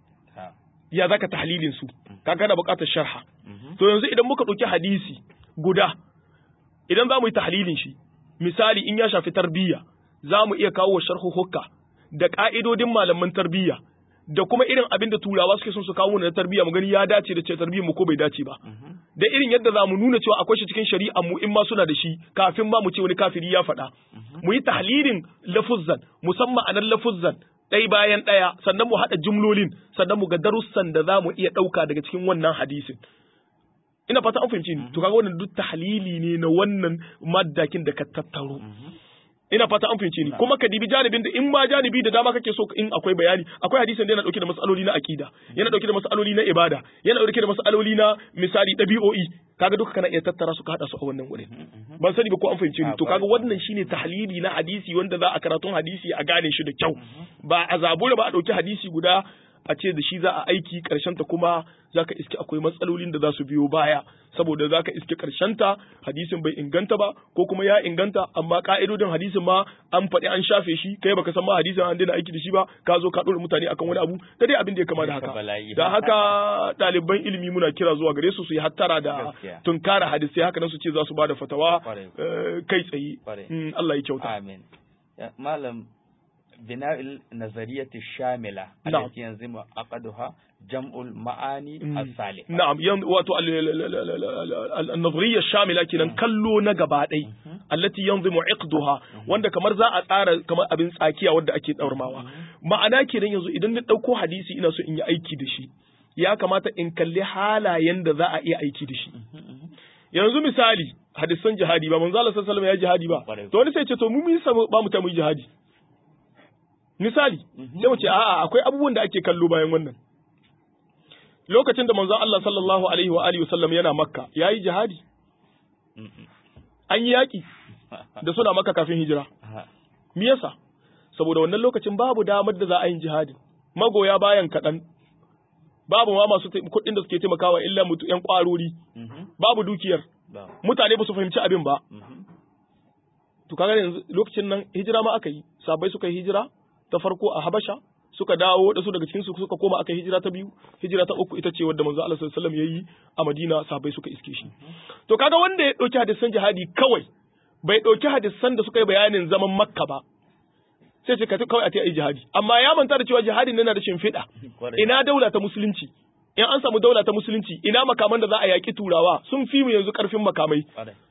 ya zaka tahlilin su kaga da buƙatar sharha to yanzu idan muka ɗauki hadisi guda idan za mu yi tahlilin shi misali in ya shafi tarbiyya za mu iya kawo sharhu hukka da ƙa'idodin malaman tarbiyya da kuma irin abin da turawa suke son su kawo na tarbiyya mu gani ya dace da ce tarbiyyar mu ko bai dace ba da irin yadda za mu nuna cewa akwai shi cikin shari'a mu in ma suna da shi kafin ma mu ce wani kafiri ya faɗa mu yi tahlilin lafuzzan musamman anan lafuzzan ɗai bayan ɗaya sannan mu haɗa jumlolin sannan mu ga darussan da za mu iya ɗauka daga cikin wannan hadisin ina fata an fahimci ni to kaga wannan duk tahlili ne na wannan maddakin da ka tattaro ina fata an fahimce ni kuma ka dibi janibin da in ma janibi da dama kake so in akwai bayani akwai hadisin da yana dauke da masaloli na akida yana dauke da masaloli na ibada yana dauke da masaloli na misali dabi'o'i kaga duka kana iya tattara su ka hada su a wannan wurin ban sani ba ko an fahimce ni to kaga wannan shine tahlili na hadisi wanda za a karatun hadisi a gane shi da kyau ba a zabura ba a dauki hadisi guda a ce da shi za a aiki ta kuma za ka iske akwai matsalolin da za su biyo baya saboda za ka iske ta hadisin bai inganta ba ko kuma ya inganta amma ka'idodin hadisin ma an faɗi an shafe shi kai baka san ma hadisin an daina aiki da shi ba ka zo ka ɗora mutane akan wani abu da dai abin da ya kama da haka da haka ɗaliban ilimi muna kira zuwa gare su su yi hattara da tunkara hadisai haka nan su ce za su ba da fatawa kai tsaye Allah ya kyauta amin malam بناء النظرية الشاملة نعم. التي ينظم عقدها جمع المعاني الصالحة نعم ين واتو النظرية الشاملة كنا كلو نغبادي التي ينظم عقدها wanda kamar za a tsara kamar abin tsakiya wanda ake daurmawa ma'ana kenan yanzu idan na dauko hadisi ina so in yi aiki da shi ya kamata in kalli halayen da za a iya aiki da shi yanzu misali hadisan jihadi ba manzo Allah sallallahu alaihi wasallam ya jihadi ba to wani sai ce to mu mun ba mu ta mu jihadi misali sai mu ce a'a akwai abubuwan da ake kallo bayan wannan lokacin da manzon Allah sallallahu alaihi wa alihi wasallam yana makka yayi jihadi an yi yaki da suna makka kafin hijira me yasa saboda wannan lokacin babu damar da za a yi jihadi magoya bayan kaɗan babu ma masu kuɗin da suke taimakawa illa mutu ƴan ƙwarori babu dukiyar mutane ba su fahimci abin ba to kaga yanzu lokacin nan hijira ma aka yi sabai suka yi hijira ta farko a Habasha suka dawo da su daga cikin su suka koma aka hijira ta biyu hijira ta uku ita ce wadda manzo Allah sallallahu alaihi wasallam yayi a Madina sahabbai suka iske shi to kaga wanda ya dauki hadisan jihadi kawai bai dauki hadisan da suka yi bayanin zaman Makka ba sai ce ka kawai a ta yi jihadi amma ya manta da cewa jihadin yana da shimfiɗa ina daula ta musulunci in an samu daula ta musulunci ina makaman da za a yaki turawa sun fi mu yanzu karfin makamai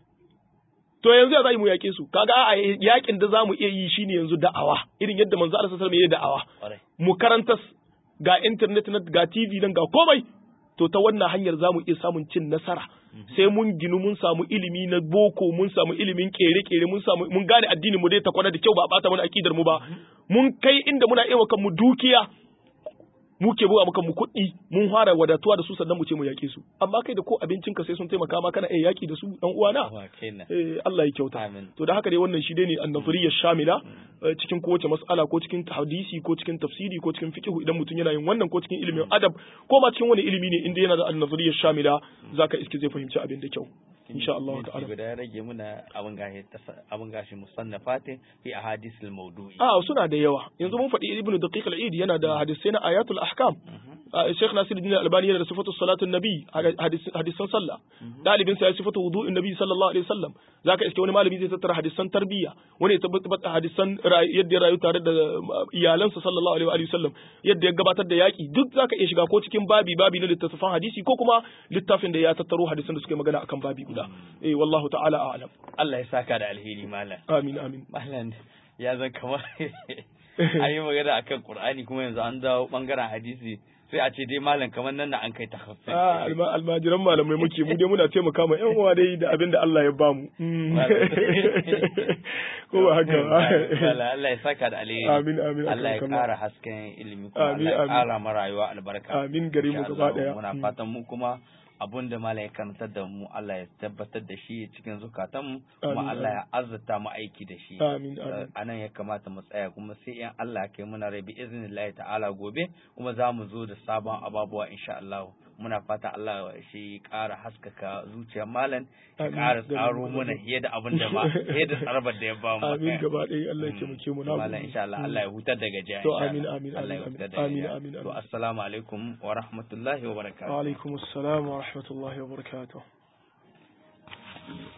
to yanzu ya za mu yaƙe su kaga a yaƙin da za mu iya yi shine yanzu da'awa irin yadda manzo Allah sallallahu alaihi wasallam ya da'awa mu karanta ga internet na ga TV nan ga komai to ta wannan hanyar za mu iya samun cin nasara sai mun ginu mun samu ilimi na boko mun samu ilimin kere-kere mun samu mun gane addinin mu dai ta kwana da kyau ba bata mana akidar mu ba mun kai inda muna iya kan mu dukiya mu ke buga maka mu kuɗi mun fara wadatuwa da su sannan mu ce mu yaƙe su amma kai da ko abincinka sai sun taimaka ma kana iya yaƙi da su dan uwana Wa kenan. eh Allah ya kyauta Amin. to da haka dai wannan shi dai ne annafuriyar shamila eh, cikin kowace mas'ala ko cikin hadisi ko cikin tafsiri ko cikin fiqh idan mutum yana yin wannan ko cikin ilimin adab ko ma cikin wani ilimi ne inda yana da annafuriyar shamila zaka iske zai fahimci abin da kyau insha Allah Minti ta'ala guda ya rage muna abin gashi tasa- abin gashi musannafatin fi ahadisil mawdu'i a suna da yawa yanzu mun faɗi ibnu daqiq al-eid yana da hadisai na ayatul ahkam Ah, Sheikh Nasiruddin Albani yana da sifatu salatun nabi hadis- hadisan sallah dalibin sa ya sifatu wudu'in nabi sallallahu alaihi wasallam zaka iske wani malami zai tattara hadisan tarbiyya wani ya tabbata hadisan rayu- yadda ya rayu tare da uh, iyalansa sallallahu alaihi wa alihi wasallam yadda ya gabatar da yaki duk zaka iya shiga ko cikin babi babi na littattafan hadisi ko kuma littafin da ya tattaro hadisan da suke magana akan babi guda eh wallahu ta'ala a'lam Allah ya saka da alheri malam amin amin malam ya zan kamar an yi magana akan Qur'ani kuma yanzu an dawo bangaren hadisi sai a ce dai malam kamar nan da an kai takhassus Ah, alma- almajiran malamai muke mu dai muna taimaka ma yan uwa dai da abin da Allah ya bamu Mm. ko ba haka ba Allah Allah ya saka da alheri Amin, amin, Allah ya akan kallon. kara hasken ilimi kuma Amin, Allah ya amin. kara ma rayuwa albarka amin gare mu Insha gaba Allah, daya muna Mm. fatan mu kuma abun da malam ya karantar da mu Allah ya tabbatar da shi cikin zukatanmu kuma Amin, Allah ya azurta mu aiki da shi amin amin a nan ya kamata mu tsaya kuma sai in Allah ya kai muna rai bi iznillahi ta'ala gobe kuma za mu zo da sabon ababuwa insha Allah muna fata Allah shi ƙara haskaka zuciyar malam ya Amin. ƙara Gaba tsaro gaba. mana fiye da abin da ba fiye da tsarabar da ya ba mu amin gaba daya Allah ya Mm. taimake mu na malam gode. insha Allah Mm. Allah ya hutar da gajiya To, insha amin, Allah. amin, Allah ya amin, hutar da amin, gajiya amin, to amin. assalamu alaikum wa rahmatullahi wa barakatuh wa alaikum assalam wa rahmatullahi wa barakatuh